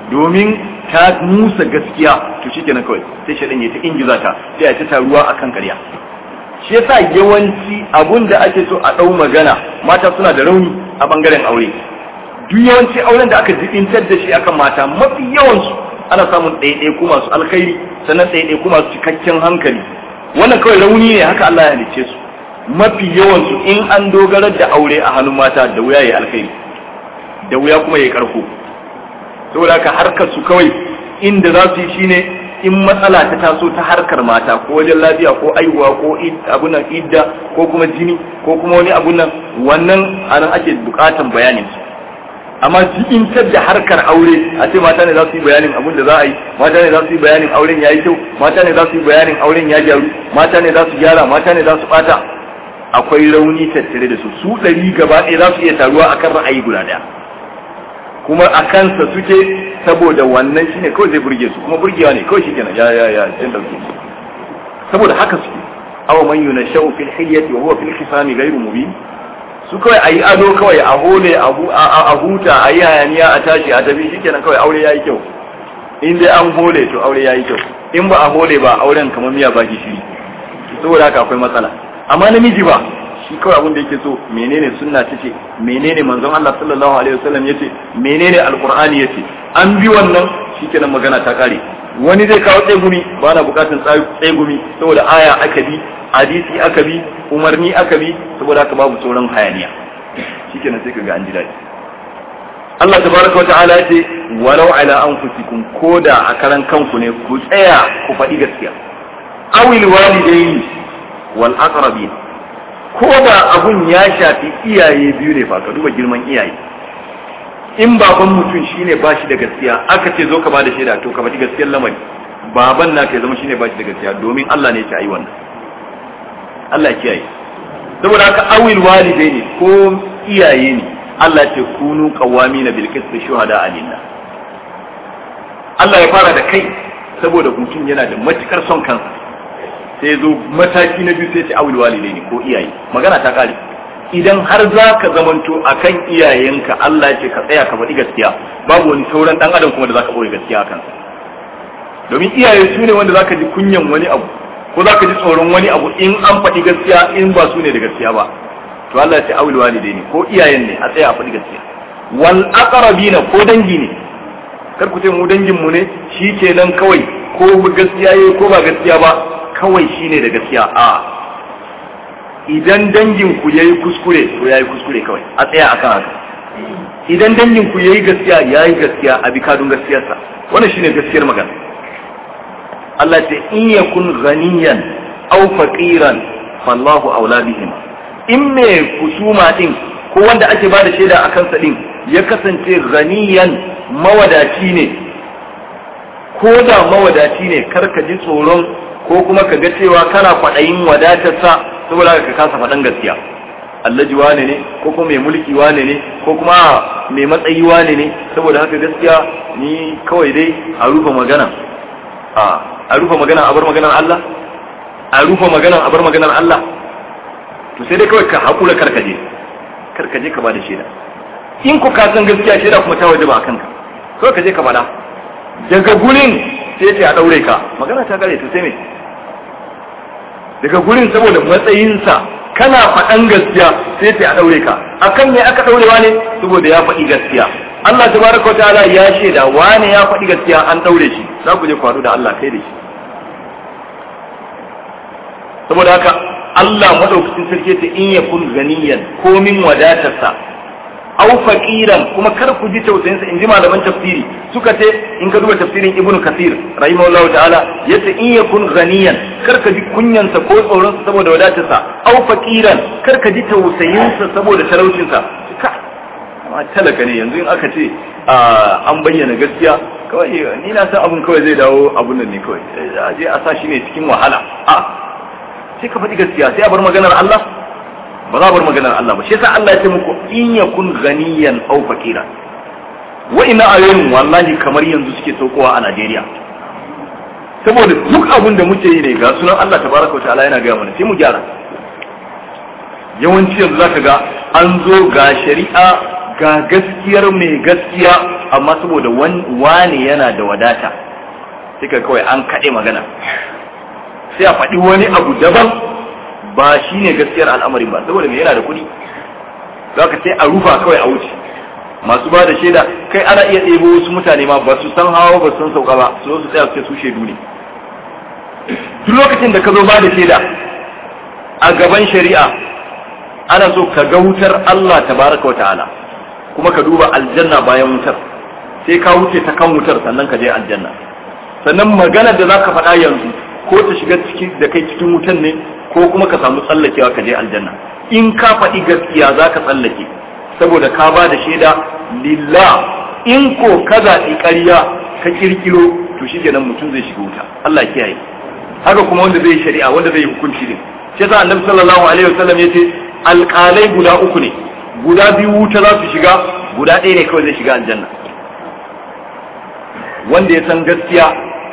domin ta musa gaskiya to shikenan kawai sai shaɗan ya ta ingiza ta sai ya ta taruwa akan ƙarya shi yasa yawanci abun da ake so a ɗau magana mata suna da rauni a bangaren aure duk yawanci auren da aka jibintar da shi akan mata mafi yawansu ana samun ɗaiɗaiku masu alkhairi sannan ɗaiɗaiku masu cikakken hankali wannan kawai rauni ne haka Allah ya halicce su mafi yawansu in an dogarar da aure a hannun mata da wuya ya alkhairi da wuya kuma ya karko saboda haka harkar su kawai inda za su yi shine in matsala ta taso ta harkar mata ko wajen lafiya ko aihuwa ko abun nan idda ko kuma jini ko kuma wani abun nan wannan anan ake bukatan bayanin su amma jikintar da harkar aure a ce mata ne za su yi bayanin abun da za a yi mata ne za su yi bayanin auren ya yi kyau mata ne za su yi bayanin auren ya gyaru mata ne za su gyara mata ne za su bata akwai rauni tattare da su su ɗari gaba ɗaya za su iya taruwa akan ra'ayi guda ɗaya kuma a kansa suke saboda wannan shine kawai zai burge su kuma burgewa ne kawai shikenan ya ya ya jin dauke saboda haka suke aw man yunashau fil hilyati wa huwa fil khisami ghayru mubin su kawai ayi ado kawai a hole a huta ayi hayaniya a tashi a tafi shikenan kawai aure yayi kyau in dai an hole to aure yayi kyau in ba a hole ba auren kamar miya baki shiri saboda haka akwai matsala amma namiji ba shi kawai abin da yake so menene sunna ta ce menene manzon Allah sallallahu alaihi wasallam yace menene alqur'ani yace an bi wannan shikenan magana ta kare wani zai kawo tsegumi ba na bukatun tsegumi saboda aya aka bi hadisi aka bi umarni aka bi saboda haka babu sauran hayaniya shikenan sai kaga an ji daɗi Allah tabaraka wata'ala ya ce walau ala anfusikum koda a karan kanku ne ku tsaya ku faɗi gaskiya awil walidaini wal aqrabin ko da abun ya shafi iyaye biyu ne fa ka duba girman iyaye in baban mutum shine ba shi da gaskiya aka ce zo ka ba da shaida to ka faɗi gaskiyar lamari baban na ka zama shine ba shi da gaskiya domin Allah ne ya ce ayi wannan Allah ya kiyaye saboda haka awil walidai ne ko iyaye ne Allah ya ce kunu qawamina bil qisti shuhada alillah Allah ya fara da kai saboda mutum yana da matukar son kansa sai zo mataki na biyu sai ce awil walidai ne ko iyaye magana ta kare idan har za ka zamanto akan iyayenka Allah ya ce ka tsaya ka faɗi gaskiya babu wani sauran dan adam kuma da zaka ɓoye gaskiya akan domin iyaye su ne wanda zaka ji kunyan wani abu ko zaka ji tsoron wani abu in an faɗi gaskiya in ba su ne da gaskiya ba to Allah ya ce awil walidai ne ko iyayen ne a tsaya a faɗi gaskiya wal aqrabina ko dangi ne kar ku ce mu dangin mu ne shi kenan kawai ko gaskiya yayi ko ba gaskiya ba kawai shine da gaskiya a idan dangin ku yayi kuskure to yayi kuskure kawai a tsaya akan haka idan dangin ku yayi gaskiya yayi gaskiya a bi kadun gaskiyarsa wannan shine gaskiyar magana Allah ce in yakun ghaniyan aw faqiran fallahu aula bihim in me kusuma din ko wanda ake bada shaida akan sa din ya kasance ghaniyan mawadaci ne ko da mawadaci ne karka ji tsoron ko kuma ka ga cewa kana kwaɗayin wadatarsa saboda ka kasa faɗan gaskiya allaji wane ne ko kuma mai mulki wane ne ko kuma mai matsayi wane ne saboda haka gaskiya ni kawai dai a rufe magana a rufe magana a bar maganar Allah a rufe magana a bar maganar Allah to sai dai kawai ka haƙura karkaje karkaje ka ba da shaida in ku ka san gaskiya shaida kuma ta waje ba a kanka kawai ka je ka faɗa daga gurin sai ce a ɗaure ka magana ta gare to sai me daga gurin saboda matsayinsa kana faɗan gaskiya sai ce a ɗaure ka akan me aka ɗaurewa ne saboda ya faɗi gaskiya Allah tabaraka ta'ala ya shaida wane ya faɗi gaskiya an ɗaure shi za ku je ku haɗu da Allah kai da shi saboda haka Allah madaukakin sarki ta in yakun ganiyan komin wadatarsa aw faqiran kuma kar ku ji tausayin sa inji malaman tafsiri suka ce in ka duba tafsirin ibnu kasir rahimahullahu ta'ala yace in yakun ghaniyan kar ka ji kunyan sa ko tsoron sa saboda wadatar sa aw faqiran kar ka ji tausayin sa saboda talaucin sa ka amma talaka ne yanzu in aka ce an bayyana gaskiya kawai ni na san abun kawai zai dawo abun nan ne kawai a je a sa shi ne cikin wahala a sai ka faɗi gaskiya sai a bar maganar Allah ba za bar maganar Allah ba shi yasa Allah ya ce muku in yakun ganiyan aw fakira wa ina ayoyin wallahi kamar yanzu suke saukowa a Najeriya saboda duk abin da muke yi ne ga sunan Allah tabaraka wa ta'ala yana gaya mana sai mu gyara yawanci yanzu zaka ga an zo ga shari'a ga gaskiyar mai gaskiya amma saboda wane yana da wadata sai ka kawai an kaɗe magana sai a faɗi wani abu daban ba shi ne gaskiyar al'amarin ba saboda mai yana da kuɗi za ka sai a rufa kawai a wuce masu ba da shaida kai ana iya ɗebo wasu mutane ma ba su san hawa ba su san sauka ba su zo su tsaya su su shaidu ne duk lokacin da ka zo ba da shaida a gaban shari'a ana so ka ga wutar Allah tabaraka wa ta'ala kuma ka duba aljanna bayan wutar sai ka wuce ta kan wutar sannan ka je aljanna sannan magana da zaka faɗa yanzu ko ta shiga ciki da kai cikin wutan ne ko kuma ka samu tsallakewa ka je aljanna in ka faɗi gaskiya za ka tsallake saboda ka ba da shaida lillah in ko ka zaɓi ƙarya ka kirkiro to shi kenan mutum zai shiga wuta Allah ya kiyaye haka kuma wanda zai shari'a wanda zai hukunci ne shi yasa annabi sallallahu alaihi wasallam yace alƙalai guda uku ne guda biyu wuta za su shiga guda ɗaya ne kawai zai shiga aljanna wanda ya san gaskiya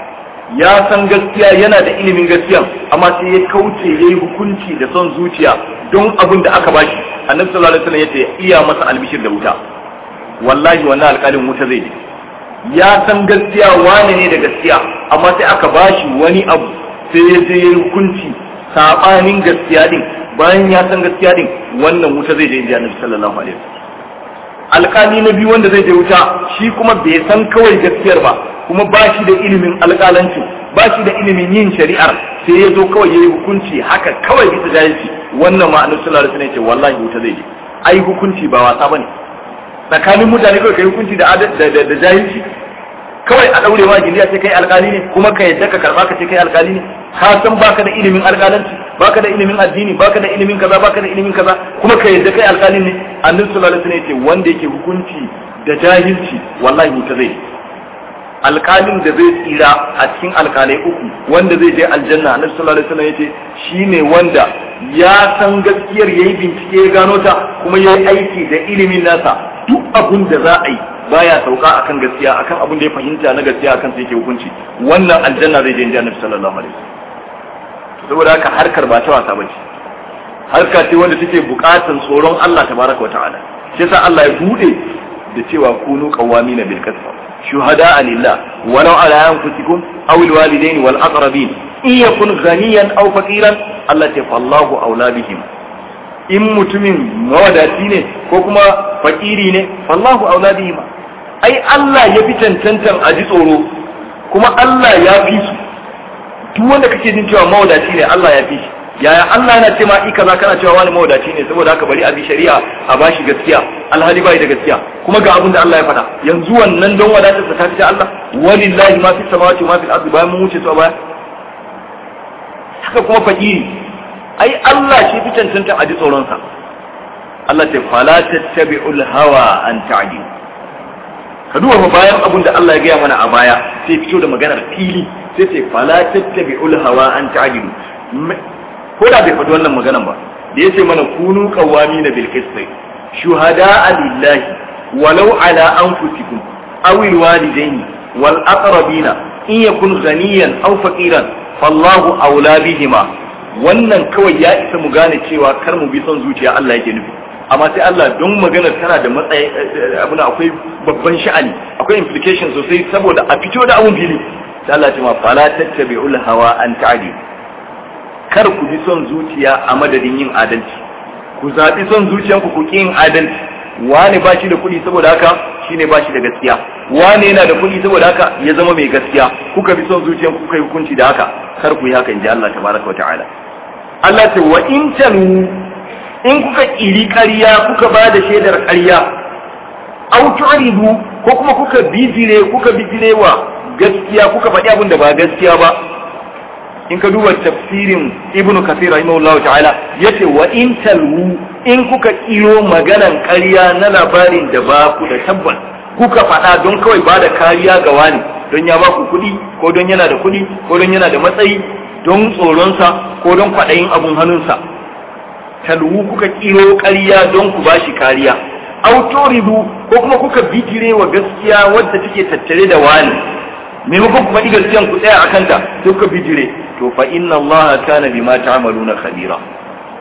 ya san gaskiya yana da ilimin gaskiya amma sai ya kauce ya yi hukunci da son zuciya don abin da aka bashi annabi sallallahu alaihi wasallam yace iya masa albishir da wuta wallahi wannan alƙalin wuta zai je ya san gaskiya wane ne da gaskiya amma sai aka bashi wani abu sai ya je ya yi hukunci sabanin gaskiya din bayan ya san gaskiya din wannan wuta zai je inji annabi sallallahu alaihi wasallam alƙali na biyu wanda zai je wuta shi kuma bai san kawai gaskiyar ba kuma ba shi da ilimin alƙalanci ba shi da ilimin yin shari'ar sai ya zo kawai ya yi hukunci haka kawai bisa jahilci wannan ma annabi sallallahu alaihi wasallam ya ce wallahi wuta zai je ai hukunci ba wasa bane tsakanin mutane kawai kai hukunci da da jahilci kawai a daure ma giliya sai kai alƙali ne kuma ka yadda ka karba ka ce kai alƙali ne ka san baka da ilimin alƙalanci baka da ilimin addini baka da ilimin kaza baka da ilimin kaza kuma ka yadda kai alƙali ne annabi sallallahu alaihi wasallam ya ce wanda yake hukunci da jahilci wallahi wuta zai alƙalin da zai tsira a cikin alƙalai uku wanda zai je aljanna annabi sallallahu alaihi wasallam yace shine wanda ya san gaskiyar yayi bincike ya gano ta kuma yayi aiki da ilimin nasa duk abun da za a yi baya sauka akan gaskiya akan abun da ya fahimta na gaskiya akan sai yake hukunci wannan aljanna zai je inda annabi sallallahu alaihi wasallam saboda haka harkar ba ta wasa bace harka ce wanda take bukatan tsoron Allah tabaraka wa ta'ala shi yasa Allah ya bude da cewa kunu qawamina bil qisas شهداء لله ولو على أنفسكم أو الوالدين والأقربين إن يكن غنيا أو فقيرا التي فالله أولى بهم in mutumin mawadaci ne ko kuma fakiri ne fallahu aula bihim ai Allah ya fi cancantan a ji tsoro kuma Allah ya fi su duk wanda kake jin cewa mawadaci ne Allah ya fi shi yaya Allah yana ce ma i kaza kana cewa wani mawadaci ne saboda haka bari a bi shari'a a bashi gaskiya alhali bai da gaskiya kuma ga abin da Allah ya faɗa yanzu wannan don wadatar ta ta Allah walillahi ma fi samawati ma fil ardi bayan mun wuce su a baya haka kuma fakiri ai Allah shi fi cancanta a ji tsoron sa Allah ta fala tattabi'ul hawa an ta'dilu ka duba fa bayan abin da Allah ya gaya mana a baya sai fito da maganar fili sai ce fala tattabi'ul hawa an ta'dilu ko da bai faɗi wannan maganan ba da ya ce mana kunu kawami na bilkistai shuhada lillahi walau ala anfusikum aw alwalidaini wal aqrabina in yakun ghaniyan aw faqiran fallahu awla bihima wannan kawai ya isa mu gane cewa kar mu bi son zuciya Allah yake nufi amma sai Allah don maganar tana da matsayi abu akwai babban sha'ani akwai implication sosai saboda a fito da abun fili sai Allah ya ce ma fala tattabi'ul hawa an ta'dilu kar ku bi son zuciya a madadin yin adalci ku zaɓi son zuciyanku ku ƙi yin adalci wane ba shi da kuɗi saboda haka shine ba shi da gaskiya wane yana da kuɗi saboda haka ya zama mai gaskiya kuka bi son zuciyanku kuka yi hukunci da haka kar ku yi haka in ji Allah tabaraka wa ta'ala Allah ce wa in tanu in kuka ƙiri ƙarya kuka ba da shaidar ƙarya au tu'ridu ko kuma kuka bijire kuka bijire wa gaskiya kuka faɗi abin da ba gaskiya ba in ka duba tafsirin ibnu kathir rahimahullahu ta'ala yace wa in talwu in kuka kiro maganan ƙarya na labarin da ba ku da tabbas kuka faɗa don kawai ba da kariya ga wani don ya ba ku kuɗi ko don yana da kuɗi ko don yana da matsayi don tsoronsa ko don kwaɗayin abun hannunsa talwu kuka kiro ƙarya don ku ba shi kariya autoridu ko kuma kuka bijire wa gaskiya wadda take tattare da wani maimakon ku faɗi gaskiyan ku tsaya a kanta sai kuka bijire to fa inna Allah kana bima ta'maluna khabira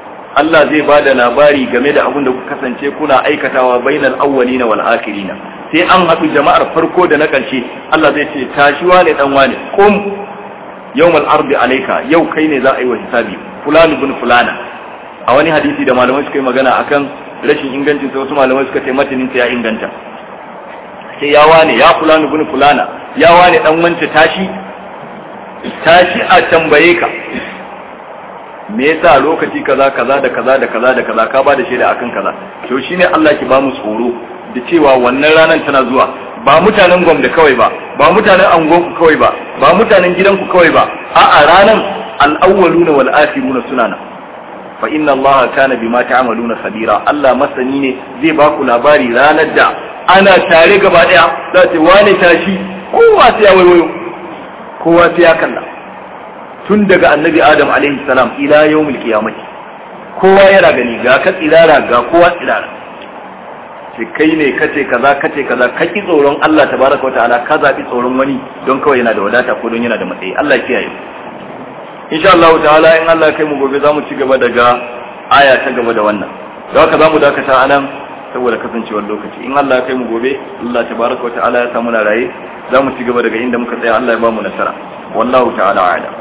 Allah zai ba da labari game da abin da kuka kasance kuna aikatawa bainal awwalina wal akhirina sai an haɗu jama'ar farko da na ƙarshe Allah zai ce tashi wane dan wane kum yawmal ardi alayka yau kai ne za a yi wa hisabi fulani bin fulana a wani hadisi da malamai suka yi magana akan rashin ingancin sai wasu malamai suka ce matanin ya inganta sai ya wane ya fulani bin fulana ya wane dan wance tashi tashi a tambaye ka me yasa lokaci kaza kaza da kaza da kaza da kaza ka ba da shaida akan kaza to shine Allah ki ba mu tsoro da cewa wannan ranar tana zuwa ba mutanen gwamda kawai ba ba mutanen angonku kawai ba ba mutanen gidanku kawai ba a'a ranan al-awwaluna wal akhiruna suna nan fa inna Allah kana bima ta'maluna khabira Allah masani ne zai ba ku labari ranar da ana tare gaba daya za ta wane tashi kowa sai ya waiwayo kowa sai ya kalla tun daga annabi adam alaihi salam ila yawmil qiyamah kowa yana gani ga ka tsirara ga kowa tsirara ce kai ne kace kaza kace kaza ka ki tsoron Allah tabaraka wataala ka zabi tsoron wani don kawai yana da wadata ko don yana da matsayi Allah ya kiyaye insha Allah ta'ala in Allah ya kai mu gobe zamu ci gaba daga aya ta gaba da wannan don haka zamu dakata anan saboda kasancewar lokaci in Allah ya kai mu gobe Allah tabaraka wataala ya samu na raye zamu ci gaba daga inda muka tsaya Allah ya ba mu nasara wallahu ta'ala a'lam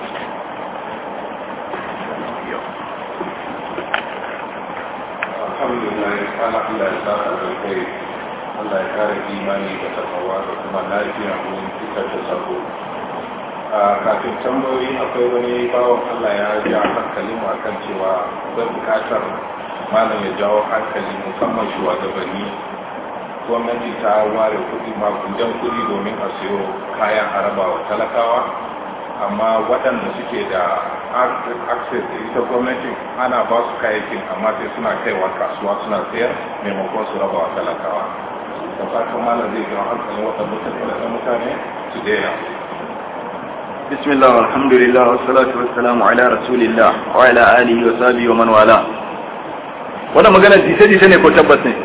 alhamdulillah ana Allah ya sa da kai Allah ya kare imani da takawa da kuma lafiya wurin fitar da sabo a kafin tambayoyi akwai wani bawan Allah ya ja hankalin mu akan cewa akwai bukatar malam ya jawo hankali musamman shugabanni gwamnati ta ware kuɗi makudan kuɗi domin a siyo kayan araba wa talakawa amma waɗanda suke da access da ita gwamnatin ana ba su kayayyakin amma sai suna kaiwa kasuwa suna sayar maimakon su raba wa talakawa da fatan malam zai jawo hankalin waɗanda mutane su daina بسم الله والحمد لله والصلاة والسلام على رسول الله وعلى آله وصحبه ومن والاه wannan magana jita-jita ne ko tabbas ne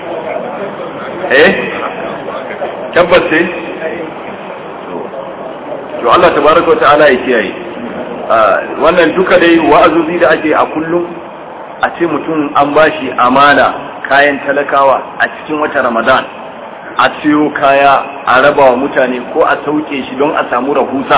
eh tabbas ne to Allah tabaraka ta'ala ya kiyaye wannan duka dai wa'azuzi da ake a kullum a ce mutum an bashi amana kayan talakawa a cikin wata Ramadan a siyo kaya a raba wa mutane ko a sauke shi don a samu rahusa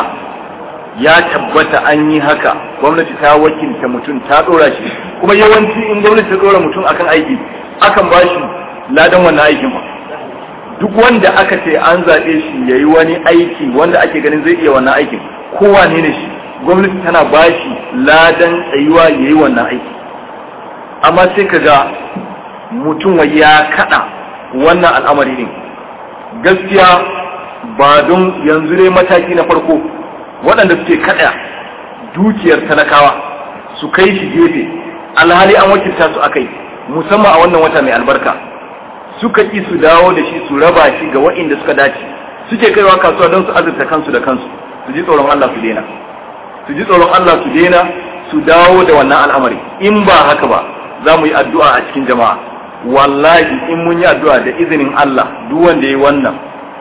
ya tabbata an yi haka gwamnati ta wakilta mutum ta dora shi kuma yawanci in gwamnati ta dora mutum akan aiki akan ba shi ladan wannan aikin ba duk wanda aka ce an zaɓe shi ya yi wani aiki wanda ake ganin zai iya wannan aikin kowa ne ne shi gwamnati tana ba shi ladan tsayuwa ya yi wannan aiki amma sai ka ga mutum ya kaɗa wannan al'amari ne gaskiya ba don yanzu ne mataki na farko waɗanda suke kaɗa dukiyar talakawa su kai shi gefe alhali an wakilta su akai musamman a wannan wata mai albarka suka ƙi su dawo da shi su raba shi ga waɗanda suka dace suke kaiwa kasuwa don su azurta kansu da kansu su ji tsoron Allah su daina su ji tsoron Allah su daina su dawo da wannan al'amari in ba haka ba za mu yi addu'a a cikin jama'a wallahi in mun yi addu'a da izinin Allah duk wanda ya yi wannan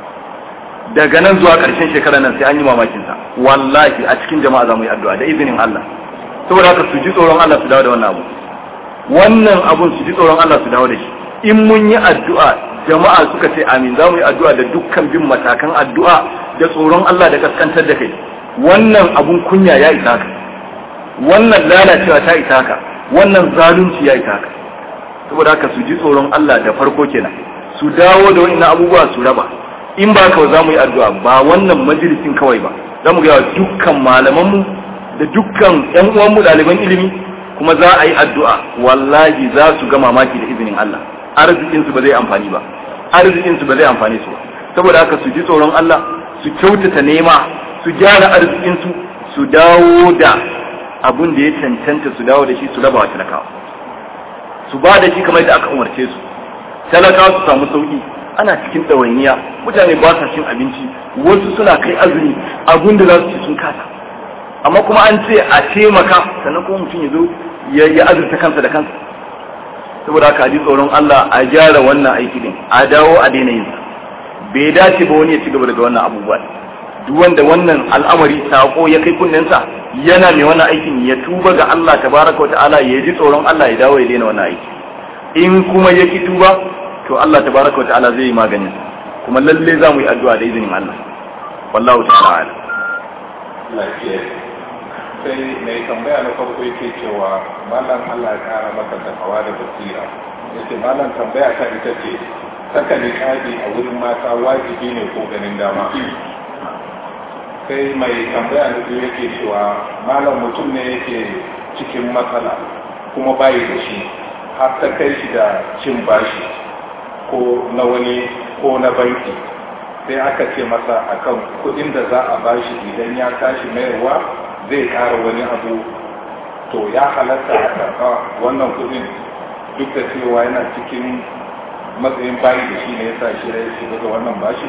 daga nan zuwa ƙarshen shekara nan sai an yi mamakin sa wallahi a cikin jama'a za mu yi addu'a da izinin Allah saboda haka su ji tsoron Allah su dawo da wannan abu wannan abun su ji tsoron Allah su dawo da shi in mun yi addu'a jama'a suka ce amin za mu yi addu'a da dukkan bin matakan addu'a da tsoron Allah da kaskantar da kai wannan abun kunya ya isa ka wannan lalacewa ta isa ka wannan zalunci ya isa ka saboda haka su ji tsoron Allah da farko kenan su dawo da wa'annan abubuwa su raba in ba ka za mu yi addu'a ba wannan majalisin kawai ba za mu gaya dukkan malamanmu da dukkan ‘yan uwanmu ɗaliban ilimi kuma za a yi addu'a wallahi za su ga mamaki da izinin Allah arzikinsu ba zai amfani ba arzikinsu ba zai amfani su ba saboda haka su ji tsoron Allah su kyautata nema su gyara arzikinsu su dawo da abun da ya cancanta su dawo da shi su raba wa talakawa su ba da shi kamar da aka umarce su talakawa su samu sauki ana cikin ɗawainiya mutane ba sa cin abinci wasu suna kai azumi abun da za su ci sun kasa amma kuma an ce a taimaka sannan kuma mutum ya zo ya azurta kansa da kansa saboda haka ji tsoron Allah a gyara wannan aiki din a dawo a daina yin bai dace ba wani ya ci gaba daga wannan abubuwa duk wanda wannan al'amari sako ya kai kunnensa yana mai wannan aikin ya tuba ga Allah tabaraka wa ta'ala ya ji tsoron Allah ya dawo ya daina wannan aiki in kuma ya ki tuba to Allah tabaraka wa ta'ala zai yi maganin kuma lalle za mu yi addu'a da izinin Allah wallahu ta'ala a'lam lafiya sai mai tambaya na farko yake cewa malam Allah ya kara maka takawa da basira yace malam tambaya ta ita ce saka niqabi a wurin mata wajibi ne ko ganin dama sai mai tambaya na biyu yake cewa malam mutum ne yake cikin matsala kuma bayi da shi har ta kai shi da cin bashi ko na wani ko na banki sai aka ce masa akan kudin da za a bashi idan ya tashi mayarwa zai kara wani abu to ya halatta a karɓa wannan kudin duk da cewa yana cikin matsayin bayi da shi ne ya sa shi ya shiga ga wannan bashi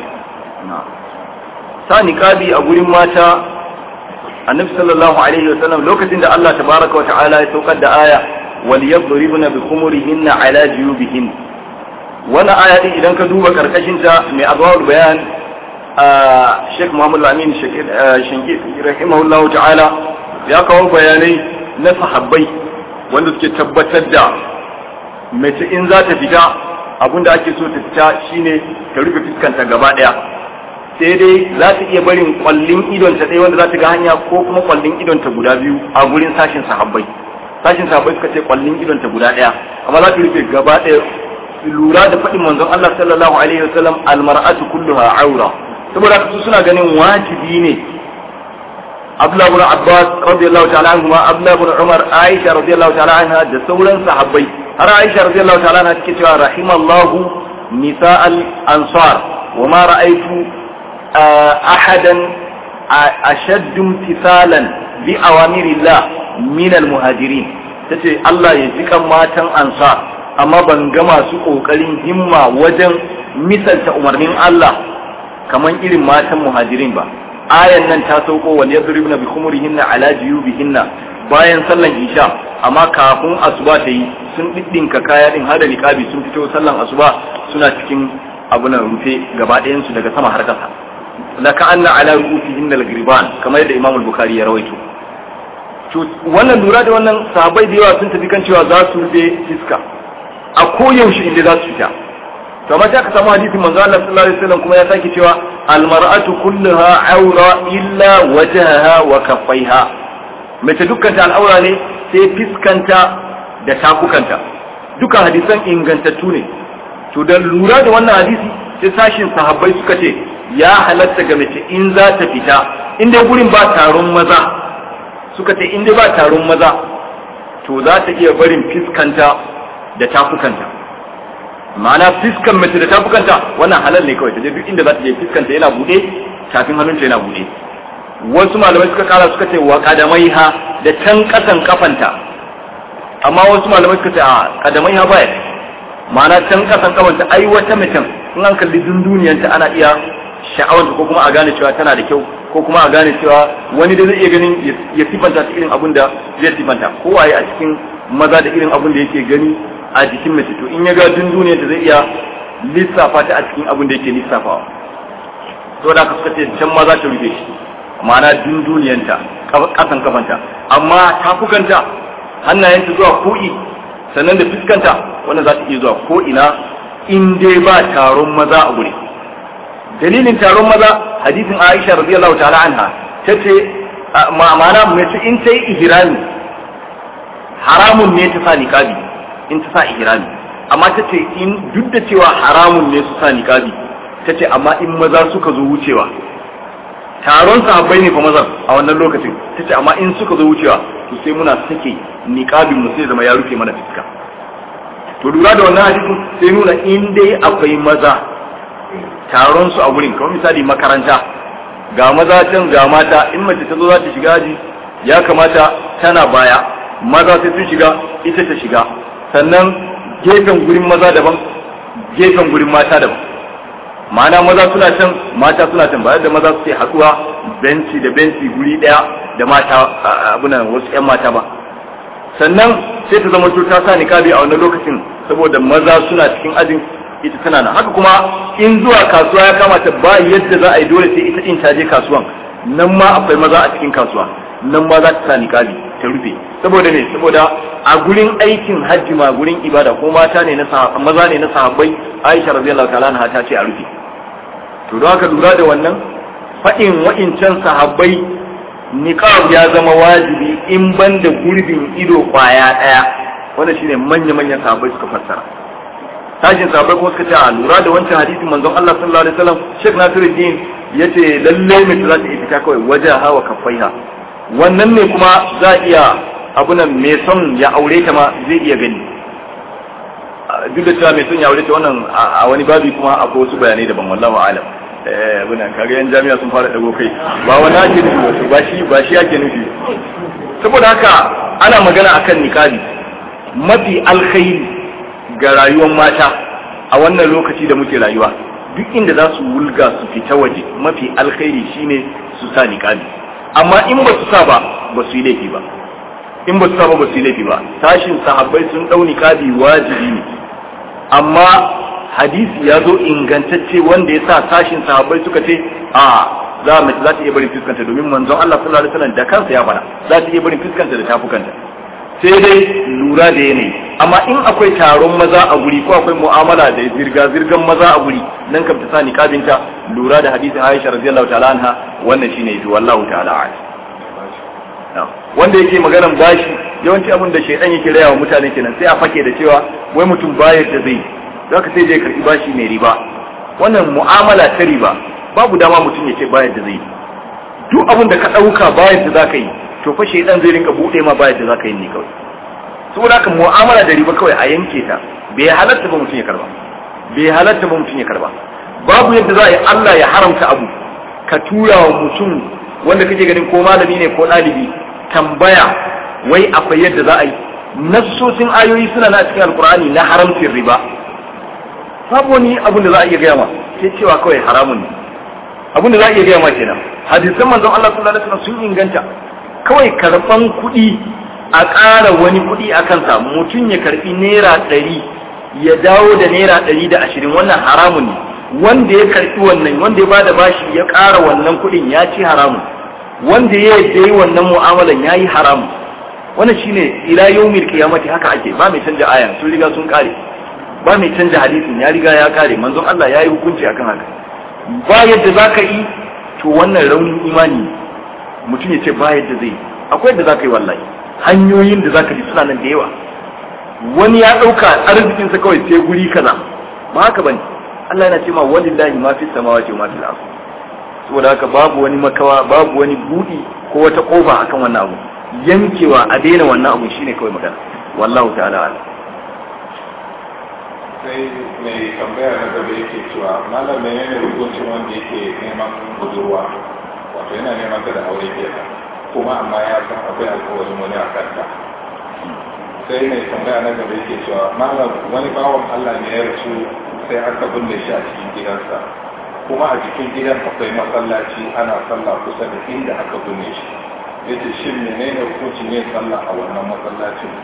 sa niqabi a gurin mata annabi sallallahu alaihi wasallam lokacin da Allah tabaraka wa ta'ala ya saukar da aya wal yadribna bi khumurihinna ala juyubihin wannan aya din idan ka duba karkashin ta mai azwar bayan a Sheikh Muhammad Al-Amin Shanki rahimahullahu ta'ala ya kawo bayanai na sahabbai wanda suke tabbatar da mace in za ta fita abinda ake so ta fita shine ta rufe fuskanta gaba daya sai dai za ta iya barin kwallin idon ta ɗaya wanda za ta ga hanya ko kuma kwallin idon ta guda biyu a gurin sashin sahabbai sashin sahabbai suka ce kwallin idon ta guda ɗaya amma za ta rufe gaba ɗaya lura da faɗin manzon Allah sallallahu alaihi wasallam almar'atu kulluha aura saboda haka su suna ganin wajibi ne Abdullah ibn Abbas radiyallahu ta'ala anhu ma Abdullah ibn Umar Aisha radiyallahu ta'ala anha da sauran sahabbai har Aisha radiyallahu ta'ala anha take cewa rahimallahu nisa'al ansar wa ma ra'aytu ahadan ashaddu imtithalan bi awamirillah min almuhajirin tace Allah ya ji kan matan ansar amma ban ga masu kokarin himma wajen misalta umarnin Allah kaman irin matan muhajirin ba ayan nan ta sauko wal yadribna bi khumurihinna ala jiyubihinna bayan sallan isha amma kafin asuba ta yi sun diddinka kaya din har da niqabi sun fito sallan asuba suna cikin abunan rufe gaba ɗayan su daga sama har kasa la ka'anna ala ru'usihim al-ghriban kamar yadda Imam al-Bukhari ya rawaito to wannan lura da wannan sahabbai da yawa sun tafi kan cewa za su rufe fiska a koyaushe inda za su fita to amma sai aka samu hadisin manzo Allah sallallahu alaihi wasallam kuma ya sake cewa al-mar'atu kulluha awra illa wajhaha wa kaffaiha mace dukkanta al'aura ne sai fiskanta da takukanta duka hadisan ingantattu ne to da lura da wannan hadisi sai sashin sahabbai suka ce ya halatta ga mace in za ta fita in dai gurin ba taron maza suka ce in dai ba taron maza to za ta iya barin fiskanta da tafukanta ma'ana fiskan mace da tafukanta wannan halal ne kawai ta je duk inda za ta je fiskanta yana bude tafin hannunta yana bude wasu malamai suka kara suka ce wa kadamaiha da can kasan kafanta amma wasu malamai suka ce a kadamaiha baya ma'ana can kasan kafanta ai wata mutum in an kalli dunduniyanta ana iya sha'awanta ko kuma a gane cewa tana da kyau ko kuma a gane cewa wani da zai iya ganin ya sifanta ta irin abun da zai sifanta ko waye a cikin maza da irin abun da yake gani a jikin mace to in ya ga dunduniyar ta zai iya lissafa ta a cikin abun da yake lissafawa to da ka suka ce can maza ta rufe shi ma'ana dunduniyanta kasan kafanta amma tafukanta hannayenta zuwa ko'i sannan da fuskanta wanda za ta iya zuwa ko ina in dai ba taron maza a guri dalilin taron maza hadisin Aisha radiyallahu ta'ala anha tace ma'ana mace in ta yi ihrami haramun ne ta sa niqabi in ta sa ihrami amma tace in duk da cewa haramun ne su sa niqabi tace amma in maza suka zo wucewa taron sahabbai ne fa mazan a wannan lokacin tace amma in suka zo wucewa to sai muna sake niqabin mu sai zama ya rufe mana fuska to lura da wannan hadisin sai nuna in dai akwai maza taron su a wurin kamar misali makaranta ga maza can ga mata in mace ta zo za ta shiga aji ya kamata tana baya maza sai sun shiga ita ta shiga sannan gefen gurin maza daban gefen gurin mata daban ma'ana maza suna can mata suna can bayan da maza suke haɗuwa benci da benci guri ɗaya da mata abunan wasu 'yan mata ba sannan sai ta zama ta sa niqabi a wannan lokacin saboda maza suna cikin ajin ita tana nan haka kuma in zuwa kasuwa ya kamata ba yadda za a yi dole sai ita din ta je kasuwan nan ma akwai maza a cikin kasuwa nan ma za ta sa niqabi ta rufe saboda ne saboda a gurin aikin hajji ma gurin ibada ko mata ne na maza ne na sahabbai Aisha radiyallahu ta'ala anha ta ce a rufe to don haka lura da wannan faɗin wa'incan sahabbai niqab ya zama wajibi in banda gurbin ido kwaya daya wanda shine manya manyan sahabbai suka fassara tashin sahabbai kuma suka ce a lura da wancan hadisin manzon Allah sallallahu alaihi wasallam Sheikh Nasiruddin yace lalle mace za ta yi fita kawai wajen hawa kafaiha wannan ne kuma za a iya abunan mai son ya aure ta ma zai iya gani duk da cewa mai son ya aure ta wannan a wani babi kuma akwai wasu bayanai daban wallahu alam eh abunan kaga yan jami'a sun fara dago kai ba wani ake nufi wato ba shi ba shi ake nufi saboda haka ana magana akan niqabi mafi alkhairi ga rayuwar mata a wannan lokaci da muke rayuwa duk inda za su wulga su fita waje mafi alkhairi shine su sa niqabi amma in ba su sa ba ba su yi laifi ba in ba su sa ba ba su yi laifi ba tashin sahabbai sun dau niqabi wajibi ne amma hadisi ya zo ingantacce wanda ya sa tashin sahabbai suka ce a za mace za ta iya barin fuskanta domin manzon Allah sallallahu alaihi wasallam da kansa ya fara za ta iya barin fuskanta da tafukanta sai dai lura da yanayi amma in akwai taron maza a guri ko akwai mu'amala da zirga-zirgan maza a guri nan kam ta sa niqabinta lura da hadisi Aisha radiyallahu ta'ala anha wannan shine yafi wallahu ta'ala a'lam wanda yake maganan bashi yawanci abin da shaidan yake raya wa mutane kenan sai a fake da cewa wai mutum bayar da zai zaka sai je karbi bashi mai riba wannan mu'amala ta riba babu dama mutum ya ce bayar da zai duk abin da ka dauka bayar da zaka yi to fa shaidan zai rinka bude ma bayar da zaka yi ne kawai saboda haka mu'amala da riba kawai a yanke ta bai halatta ba mutum ya karba bai halatta ba mutum ya karba babu yadda za a yi Allah ya haramta abu ka tura wa mutum wanda kake ganin ko malami ne ko ɗalibi tambaya wai akwai yadda za a yi nassosin ayoyi suna na cikin alkur'ani na haramcin riba babu wani abin da za a iya gaya ma sai cewa kawai haramun ne abin da za a iya gaya ma kenan hadisan manzon Allah sallallahu alaihi wasallam sun inganta kawai karban kuɗi a ƙara wani kuɗi a kansa mutum ya karbi naira ɗari ya dawo da naira ɗari da ashirin wannan haramun ne wanda ya karbi wannan wanda ya bada bashi ya ƙara wannan kuɗin ya ci haramun wanda ya yi wannan mu'amalan ya yi haramun wannan shine ila yawmil qiyamati haka ake ba mai canja ayan sun riga sun kare ba mai canja hadisin ya riga ya kare manzon Allah ya yi hukunci akan haka ba yadda zaka yi to wannan raunin imani mutum ya ce ba yadda zai akwai yadda zaka yi wallahi hanyoyin da zaka ji suna nan da yawa wani ya dauka arzikinsa kawai sai guri kaza ba haka bane Allah yana cewa walillahi ma fi samawati wa ma fil ardh saboda haka babu wani makawa babu wani budi ko wata kofa akan wannan abu yankewa a daina wannan abu shine kawai magana wallahu ta'ala ala sai mai tambaya na gaba yake cewa malam menene hukuncin wanda yake neman budurwa wato yana neman ta da aure kenan kuma amma ya san akwai alkawarin wani a kanta sai mai tambaya na gaba yake cewa malam wani bawan Allah ne ya rasu sai aka binne shi a cikin gidansa kuma a cikin gidan akwai masallaci ana sallah kusa da inda aka binne shi yace shin menene hukuncin yin sallah a wannan masallacin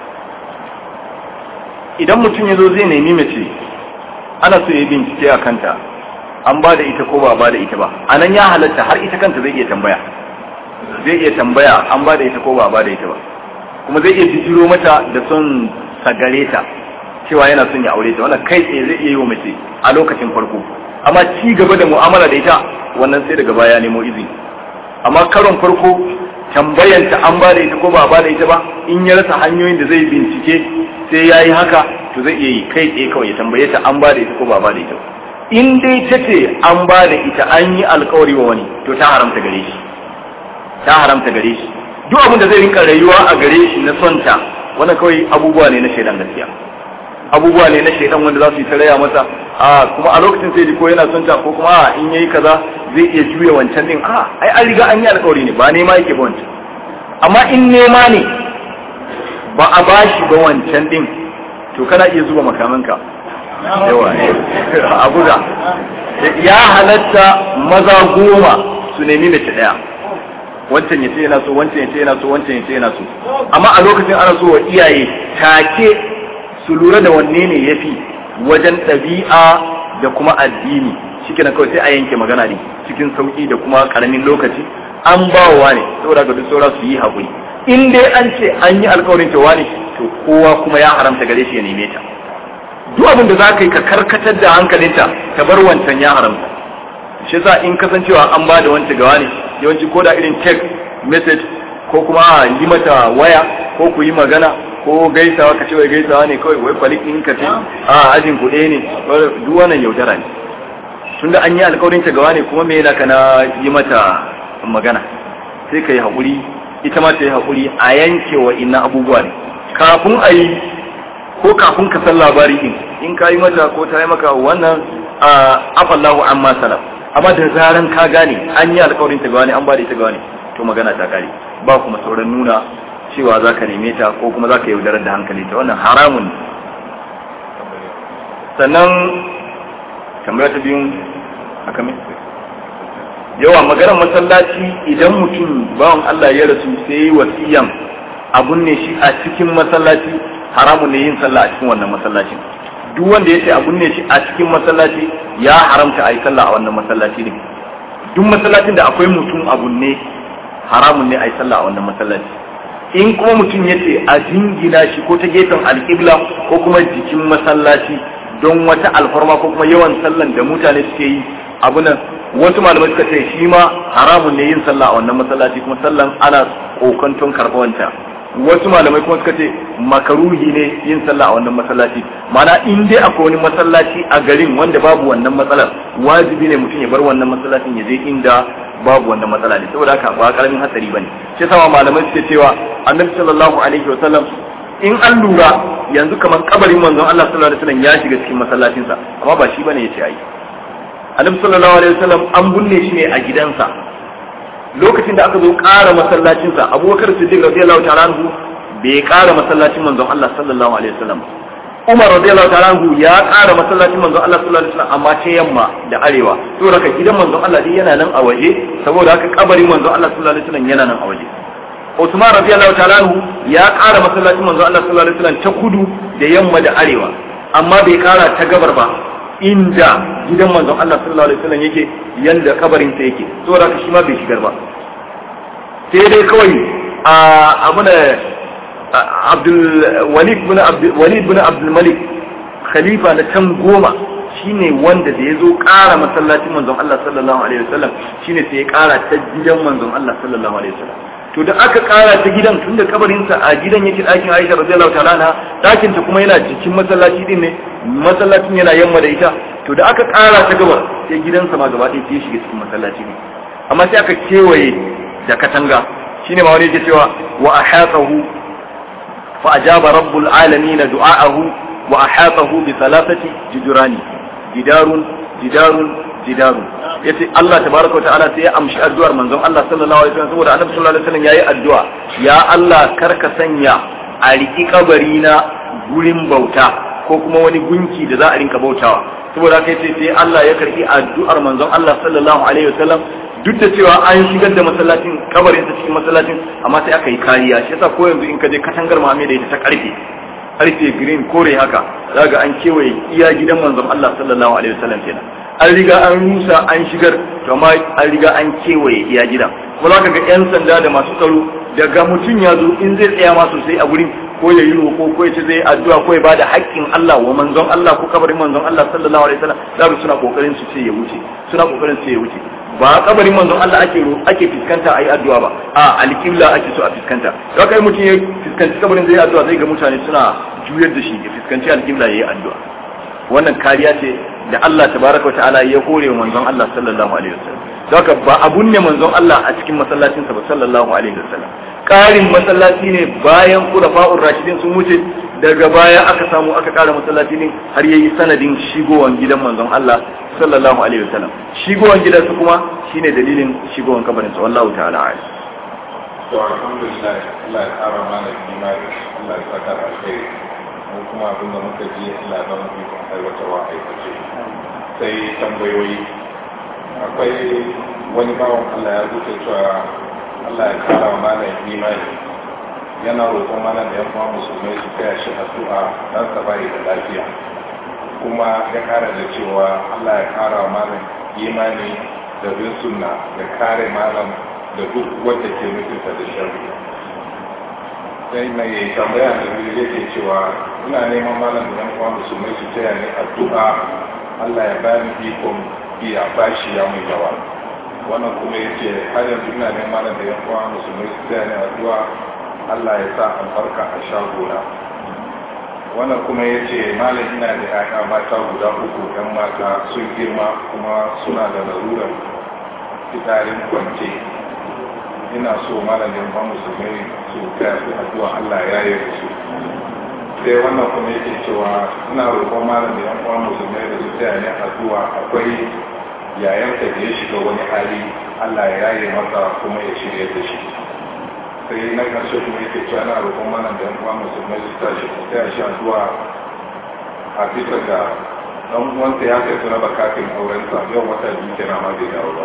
idan mutum ya zo zai nemi mace ana so ya yi bincike a kanta an ba da ita ko ba ba da ita ba a nan ya halatta har ita kanta zai iya tambaya zai iya tambaya an ba da ita ko ba ba da ita ba kuma zai iya bijiro mata da son sagare ta cewa yana son ya aure ta wannan kai tsaye zai iya yi wa mace a lokacin farko amma ci gaba da mu'amala da ita wannan sai daga baya nemo izini amma karon farko tambayanta an ba da ita ko ba ba da ita ba in ya rasa hanyoyin da zai bincike sai ya yi haka to zai iya yi kai tsaye kawai ya tambaye ta an ba da ita ko ba ba da ita ba in dai ta ce an ba da ita an yi alkawari wa wani to ta haramta gare shi ta haramta gare shi duk abin da zai rinka rayuwa a gare shi na son ta wannan kawai abubuwa ne na shaidan gaskiya abubuwa ne na shaidan wanda za su yi ta raya masa a kuma a lokacin sai ko yana son ta ko kuma a in yayi kaza zai iya juya wancan din a ai an riga an yi alƙawari ne ba nema yake ba wancan amma in nema ne ba a bashi ba wancan din to kana iya zuba makamanka yawa a buga ya halatta maza goma su nemi mace daya wancan ya ce yana so wancan ya ce yana so wancan ya ce yana so amma a lokacin ana so wa iyaye take su lura da wanne ne ya fi wajen ɗabi'a da kuma addini shi kenan kawai sai a yanke magana ne cikin sauƙi da kuma ƙaramin lokaci an ba wa ne saboda ga duk saura su yi haƙuri in dai an ce an yi alkawarin cewa ne to kowa kuma ya haramta gare shi ya neme ta duk abin da za ka yi ka karkatar da hankalinta ta bar wancan ya haramta shi yasa in kasancewa an ba da wancan gawa ne yawanci ko da irin text message ko kuma a yi mata waya ko ku yi magana ko gaisawa ka ce wai gaisawa ne kawai wai kwalik ɗin ka ce a ajin ku ɗaya ne duk wannan yaudara ne tunda an yi alkawarin ta gawa ne kuma me yana kana yi mata magana sai ka yi haƙuri ita ma ta yi haƙuri a yanke wa inna abubuwa ne kafin a yi ko kafin ka san labari din in ka yi mata ko ta yi maka wannan afallahu amma salaf amma da zaran ka gane an yi alkawarin ta gawa ne an ba da ita gawa ne to magana ta kare ba kuma sauran nuna cewa za ka neme ta ko kuma za ka yaudarar da hankali ta wannan haramun ne sannan tambaya ta biyun haka mai yawa maganar masallaci idan mutum bawan Allah ya rasu sai yi wasiyan abun ne shi a cikin masallaci haramun ne yin sallah a cikin wannan masallacin duk wanda ya ce abun ne shi a cikin masallaci ya haramta a yi sallah a wannan masallaci ne duk masallacin da akwai mutum abun ne haramun ne a yi sallah a wannan masallaci in kuma mutum ya ce a jingina shi ko ta gefen alƙibla ko kuma jikin masallaci don wata alfarma ko kuma yawan sallan da mutane suke yi abu nan wasu malamai suka ce shi ma haramun ne yin sallah a wannan masallaci kuma sallan ana kokanton karɓawanta wasu malamai kuma suka ce makaruhi ne yin sallah a wannan masallaci mana in dai akwai wani masallaci a garin wanda babu wannan matsalar wajibi ne mutum ya bar wannan masallacin ya je inda babu wannan matsala ne saboda haka ba karamin hatsari bane shi sama malamai suke cewa annabi sallallahu alaihi wasallam in an lura yanzu kamar kabarin manzon Allah sallallahu alaihi wasallam ya shiga cikin masallacinsa amma ba shi bane yace ai annabi sallallahu alaihi wasallam an bunne shi ne a gidansa lokacin da aka zo ƙara masallacinsa abubakar siddiq radiyallahu ta'ala anhu bai ƙara masallacin manzon Allah sallallahu alaihi wasallam Umar radiyallahu ta'ala anhu ya ƙara masallacin manzon Allah sallallahu alaihi wasallam amma ta yamma da arewa saboda haka gidan manzon Allah dai yana nan a waje saboda haka kabarin manzon Allah sallallahu alaihi wasallam yana nan a waje Usman radiyallahu ta'ala anhu ya ƙara masallacin manzon Allah sallallahu alaihi wasallam ta kudu da yamma da arewa amma bai ƙara ta gabar ba inda gidan manzon Allah sallallahu alaihi wasallam yake yanda kabarin sa yake saboda haka shi ma bai shigar ba sai dai kawai a abu da Abdul Walid bin Abdul Walid bin Abdul Malik khalifa na can goma shine wanda da ya zo ƙara masallacin manzon Allah sallallahu alaihi wasallam shine sai ya ƙara ta gidan manzon Allah sallallahu alaihi wasallam to da aka ƙara ta gidan tunda kabarinsa a gidan yake ɗakin Aisha radiyallahu ta'ala anha ɗakin ta kuma yana cikin masallaci din ne masallacin yana yamma da ita to da aka ƙara ta gabar sai gidansa ma gaba ɗaya sai shiga cikin masallaci ne amma sai aka kewaye da katanga shine ma wani yake cewa wa ahatahu fa ajaba rabbul alamin du'aahu wa ahatahu bi thalathati jidurani jidarun jidarun jidarun yace Allah tabaraka wa ta'ala sai ya amshi addu'ar manzon Allah sallallahu alaihi wasallam saboda annabi sallallahu alaihi wasallam yayi addu'a ya Allah karka sanya a riki kabari na gurin bauta ko kuma wani gunki da za a rinka bautawa saboda haka yace sai Allah ya karbi addu'ar manzon Allah sallallahu alaihi wasallam duk da cewa an shigar da masallacin kabarin sa cikin masallacin amma sai aka yi kariya shi yasa ko yanzu in ka je katangar mame da ita ta karfe karfe green kore haka zaga an kewaye iya gidan manzon Allah sallallahu alaihi wasallam kenan an riga an rusa an shigar to amma an riga an kewaye iya gidan kuma zaka ga yan sanda da masu tsaro daga mutum ya zo in zai tsaya ma sosai a gurin ko ya yi roƙo ko ya ce zai addu'a ko ya bada haƙƙin Allah wa manzon Allah ko kabarin manzon Allah sallallahu alaihi wasallam zaka suna kokarin su ce ya wuce suna kokarin su ce ya wuce ba kabarin manzon Allah ake ake fiskanta ayi addu'a ba a alƙibla ake so a fiskanta to kai mutum ya fiskanci kabarin zai addu'a zai ga mutane suna juyar da shi ya fiskanci alƙibla yayi addu'a wannan kariya ce da Allah tabaraka wa ta'ala ya hore wa manzon Allah sallallahu alaihi wasallam haka ba abun ne manzon Allah a cikin masallacin sa ba sallallahu alaihi wasallam karin masallaci ne bayan kurafa'ur rashidin sun wuce daga baya aka samu aka kara masallaci ne har yayi sanadin shigowan gidan manzon Allah sallallahu alaihi wasallam shigowan gidan su kuma shine dalilin shigowan kabarin sa wallahu ta'ala a'lam to alhamdulillah Allah ya kara mana imani Allah ya saka alheri mu kuma abin da muka ji Allah ya ba mu ikon aiwatarwa aikace sai tambayoyi akwai wani bawan Allah ya rubuta cewa Allah ya kara wa malam imani yana roƙon malam da yan uwa musulmai su taya shi addu'a dan sa bai da lafiya kuma ya kara da cewa Allah ya kara wa malam imani da bin sunna da kare malam da duk wanda ke nufinta da sharri sai mai tambaya da biyu yake cewa ina neman malam da yan uwa musulmai su taya ni addu'a Allah ya bani ikon biya bashi ya mai yawa wannan kuma yace har yanzu ina neman malam da yan uwa musulmai su taya ni addu'a Allah ya sa albarka a shagona wannan kuma yace malam ina da ƴaƴa mata guda uku ɗan mata sun girma kuma suna da larurar fitarin kwance ina so malamin ba musulmai su taya su addu'a Allah ya yi su sai wannan kuma yake cewa ina roƙon malamin yan uwan musulmai da su taya ne addu'a akwai yayanta da ya shiga wani hali Allah ya yi masa kuma ya shirya da shi sai na ƙarshe kuma yake cewa ina roƙon malamin yan uwan musulmai su taya su taya shi addu'a a bisa ga dan uwansa ya kai su raba kafin aurensa yau wata biyu kenan ma bai dawo ba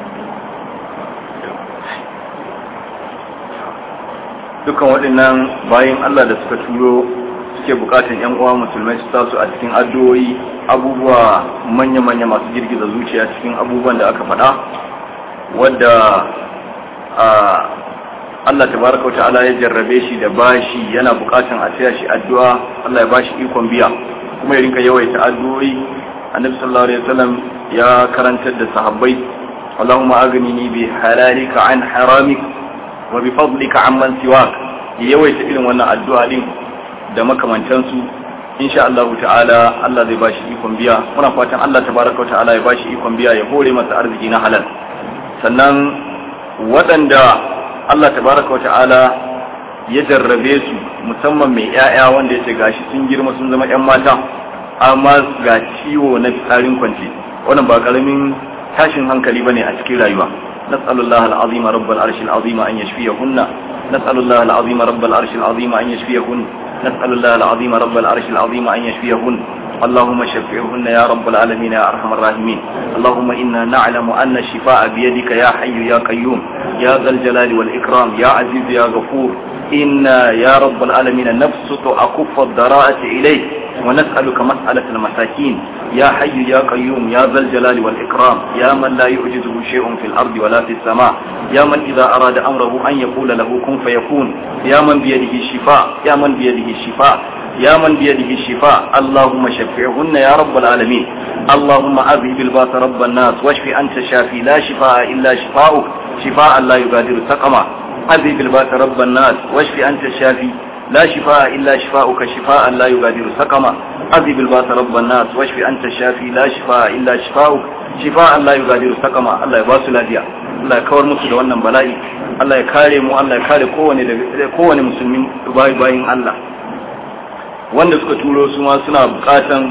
dukan waɗannan bayan Allah da suka turo suke bukatan yan uwa musulmai su tasu a cikin addu'o'i abubuwa manya-manya masu girgiza zuciya cikin abubuwan da aka faɗa wadda Allah tabaraka wa ta'ala ya jarrabe shi da bashi yana bukatan a taya shi addu'a Allah ya bashi ikon biya kuma ya rinka yawaita addu'o'i annabi sallallahu alaihi wasallam ya karantar da sahabbai Allahumma aghnini bi halalika an haramik wa bi fadlika amman siwak yawaita irin wannan addu'a din da makamantansu insha Allah ta'ala Allah zai bashi ikon biya muna fatan Allah tabaraka wa ta'ala ya bashi ikon biya ya hore masa arziki na halal sannan waɗanda Allah tabaraka wa ta'ala ya jarrabe su musamman mai ƴaƴa wanda yace gashi sun girma sun zama ƴan mata amma ga ciwo na fitsarin kwance wannan ba karamin tashin hankali bane a cikin rayuwa نسأل الله العظيم رب العرش العظيم أن يشفيهن نسأل الله العظيم رب العرش العظيم أن يشفيهن نسأل الله العظيم رب العرش العظيم أن يشفيهن اللهم شفعهن يا رب العالمين يا أرحم الراحمين اللهم إنا نعلم أن الشفاء بيدك يا حي يا قيوم يا ذا الجلال والإكرام يا عزيز يا غفور إنا يا رب العالمين نبسط أكف الضراءة إليك ونسألك مسألة المساكين يا حي يا قيوم يا ذا الجلال والإكرام يا من لا يعجزه شيء في الأرض ولا في السماء يا من إذا أراد أمره أن يقول له كن فيكون يا من بيده الشفاء يا من بيده الشفاء يا من بيده الشفاء اللهم شفعهن يا رب العالمين اللهم أذهب الباس رب الناس واشف أنت شافي لا شفاء إلا شفاؤك شفاء لا يغادر سقما أذهب الباس رب الناس واشف أنت شافي لا شفاء إلا شفاؤك شفاء لا يغادر سقما أذهب الباس رب الناس واشف أنت الشافي لا شفاء إلا شفاؤك شفاء لا يغادر سقما الله يباس lafiya Allah ya kawar musu da wannan bala'i Allah ya kare mu Allah ya kare kowane kowane musulmin bayi bayin Allah wanda suka turo su ma suna bukatan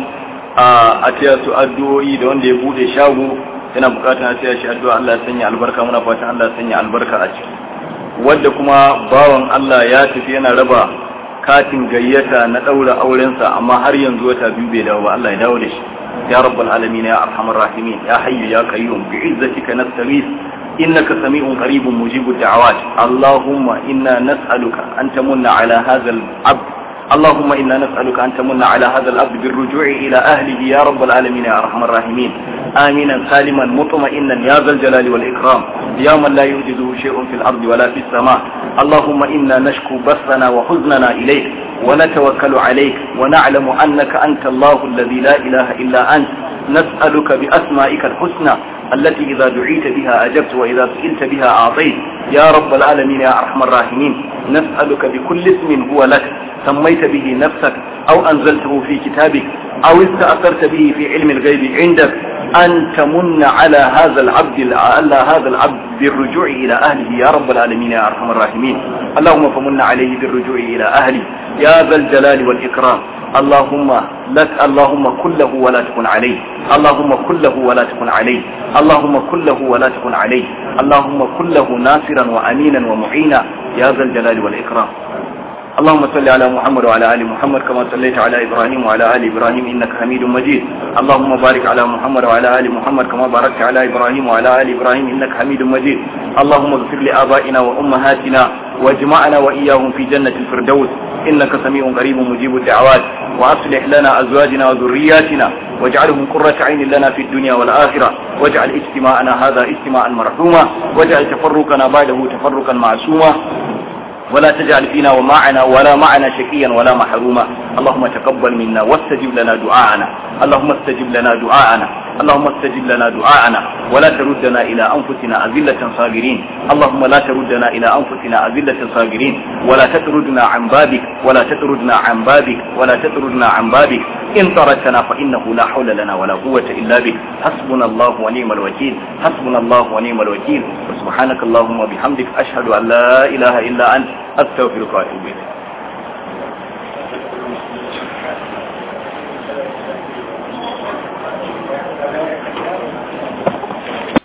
a taya su addu'o'i da wanda ya bude shago yana bukatan a taya shi addu'a Allah ya sanya albarka muna fatan Allah ya sanya albarka a ciki wanda kuma bawan Allah ya tafi yana raba katin gayyata na daura aurensa amma har yanzu wata biyu bai dawo ba Allah ya dawo da shi ya rabbal alamin ya arhamar rahimin ya hayyu ya qayyum bi izzatika nastaghith innaka sami'un qaribun mujibud da'awat allahumma inna nas'aluka an tamunna ala hadha al-abd اللهم إنا نسألك أن تمن على هذا الأبد بالرجوع إلى أهله يا رب العالمين يا أرحم الراحمين آمنا سالما مطمئنا يا ذا الجلال والإكرام يا من لا يوجده شيء في الأرض ولا في السماء اللهم إنا نشكو بثنا وحزننا إليك ونتوكل عليك ونعلم أنك أنت الله الذي لا إله إلا أنت نسألك بأسمائك الحسنى التي إذا دعيت بها أجبت وإذا سئلت بها أعطيت يا رب العالمين يا أرحم الراحمين نسألك بكل اسم هو لك سميت به نفسك أو أنزلته في كتابك أو استأثرت به في علم الغيب عندك أن تمن على هذا العبد على هذا العبد بالرجوع إلى أهله يا رب العالمين يا أرحم الراحمين اللهم فمن عليه بالرجوع إلى أهله يا ذا الجلال والإكرام اللهم لك اللهم كله ولا تكن عليه اللهم كله ولا تكن عليه اللهم كله ولا تكن عليه اللهم كله ناصرا وأمينا ومعينا يا ذا الجلال والإكرام اللهم صل على محمد وعلى آل محمد كما صليت على إبراهيم وعلى آل إبراهيم إنك حميد مجيد اللهم بارك على محمد وعلى آل محمد كما باركت على إبراهيم وعلى آل إبراهيم إنك حميد مجيد اللهم اغفر لآبائنا وأمهاتنا واجمعنا وإياهم في جنة الفردوس إنك سميع قريب مجيب الدعوات وأصلح لنا أزواجنا وذرياتنا واجعلهم قرة عين لنا في الدنيا والآخرة واجعل اجتماعنا هذا اجتماعا مرحوما واجعل تفرقنا بعده تفرقا معصوما ولا تجعل فينا ومعنا ولا معنا شقيا ولا محروما اللهم تقبل منا واستجب لنا دعاءنا اللهم استجب لنا دعاءنا اللهم استجب لنا دعاءنا ولا تردنا إلى أنفسنا أذلة صاغرين اللهم لا تردنا إلى أنفسنا أذلة صاغرين ولا تطردنا عن بابك ولا تطردنا عن بابك ولا تطردنا عن بابك إن طردتنا فإنه لا حول لنا ولا قوة إلا بك حسبنا الله ونعم الوكيل حسبنا الله ونعم الوكيل سبحانك اللهم وبحمدك أشهد أن لا إله إلا أنت أستغفرك وأتوب إليك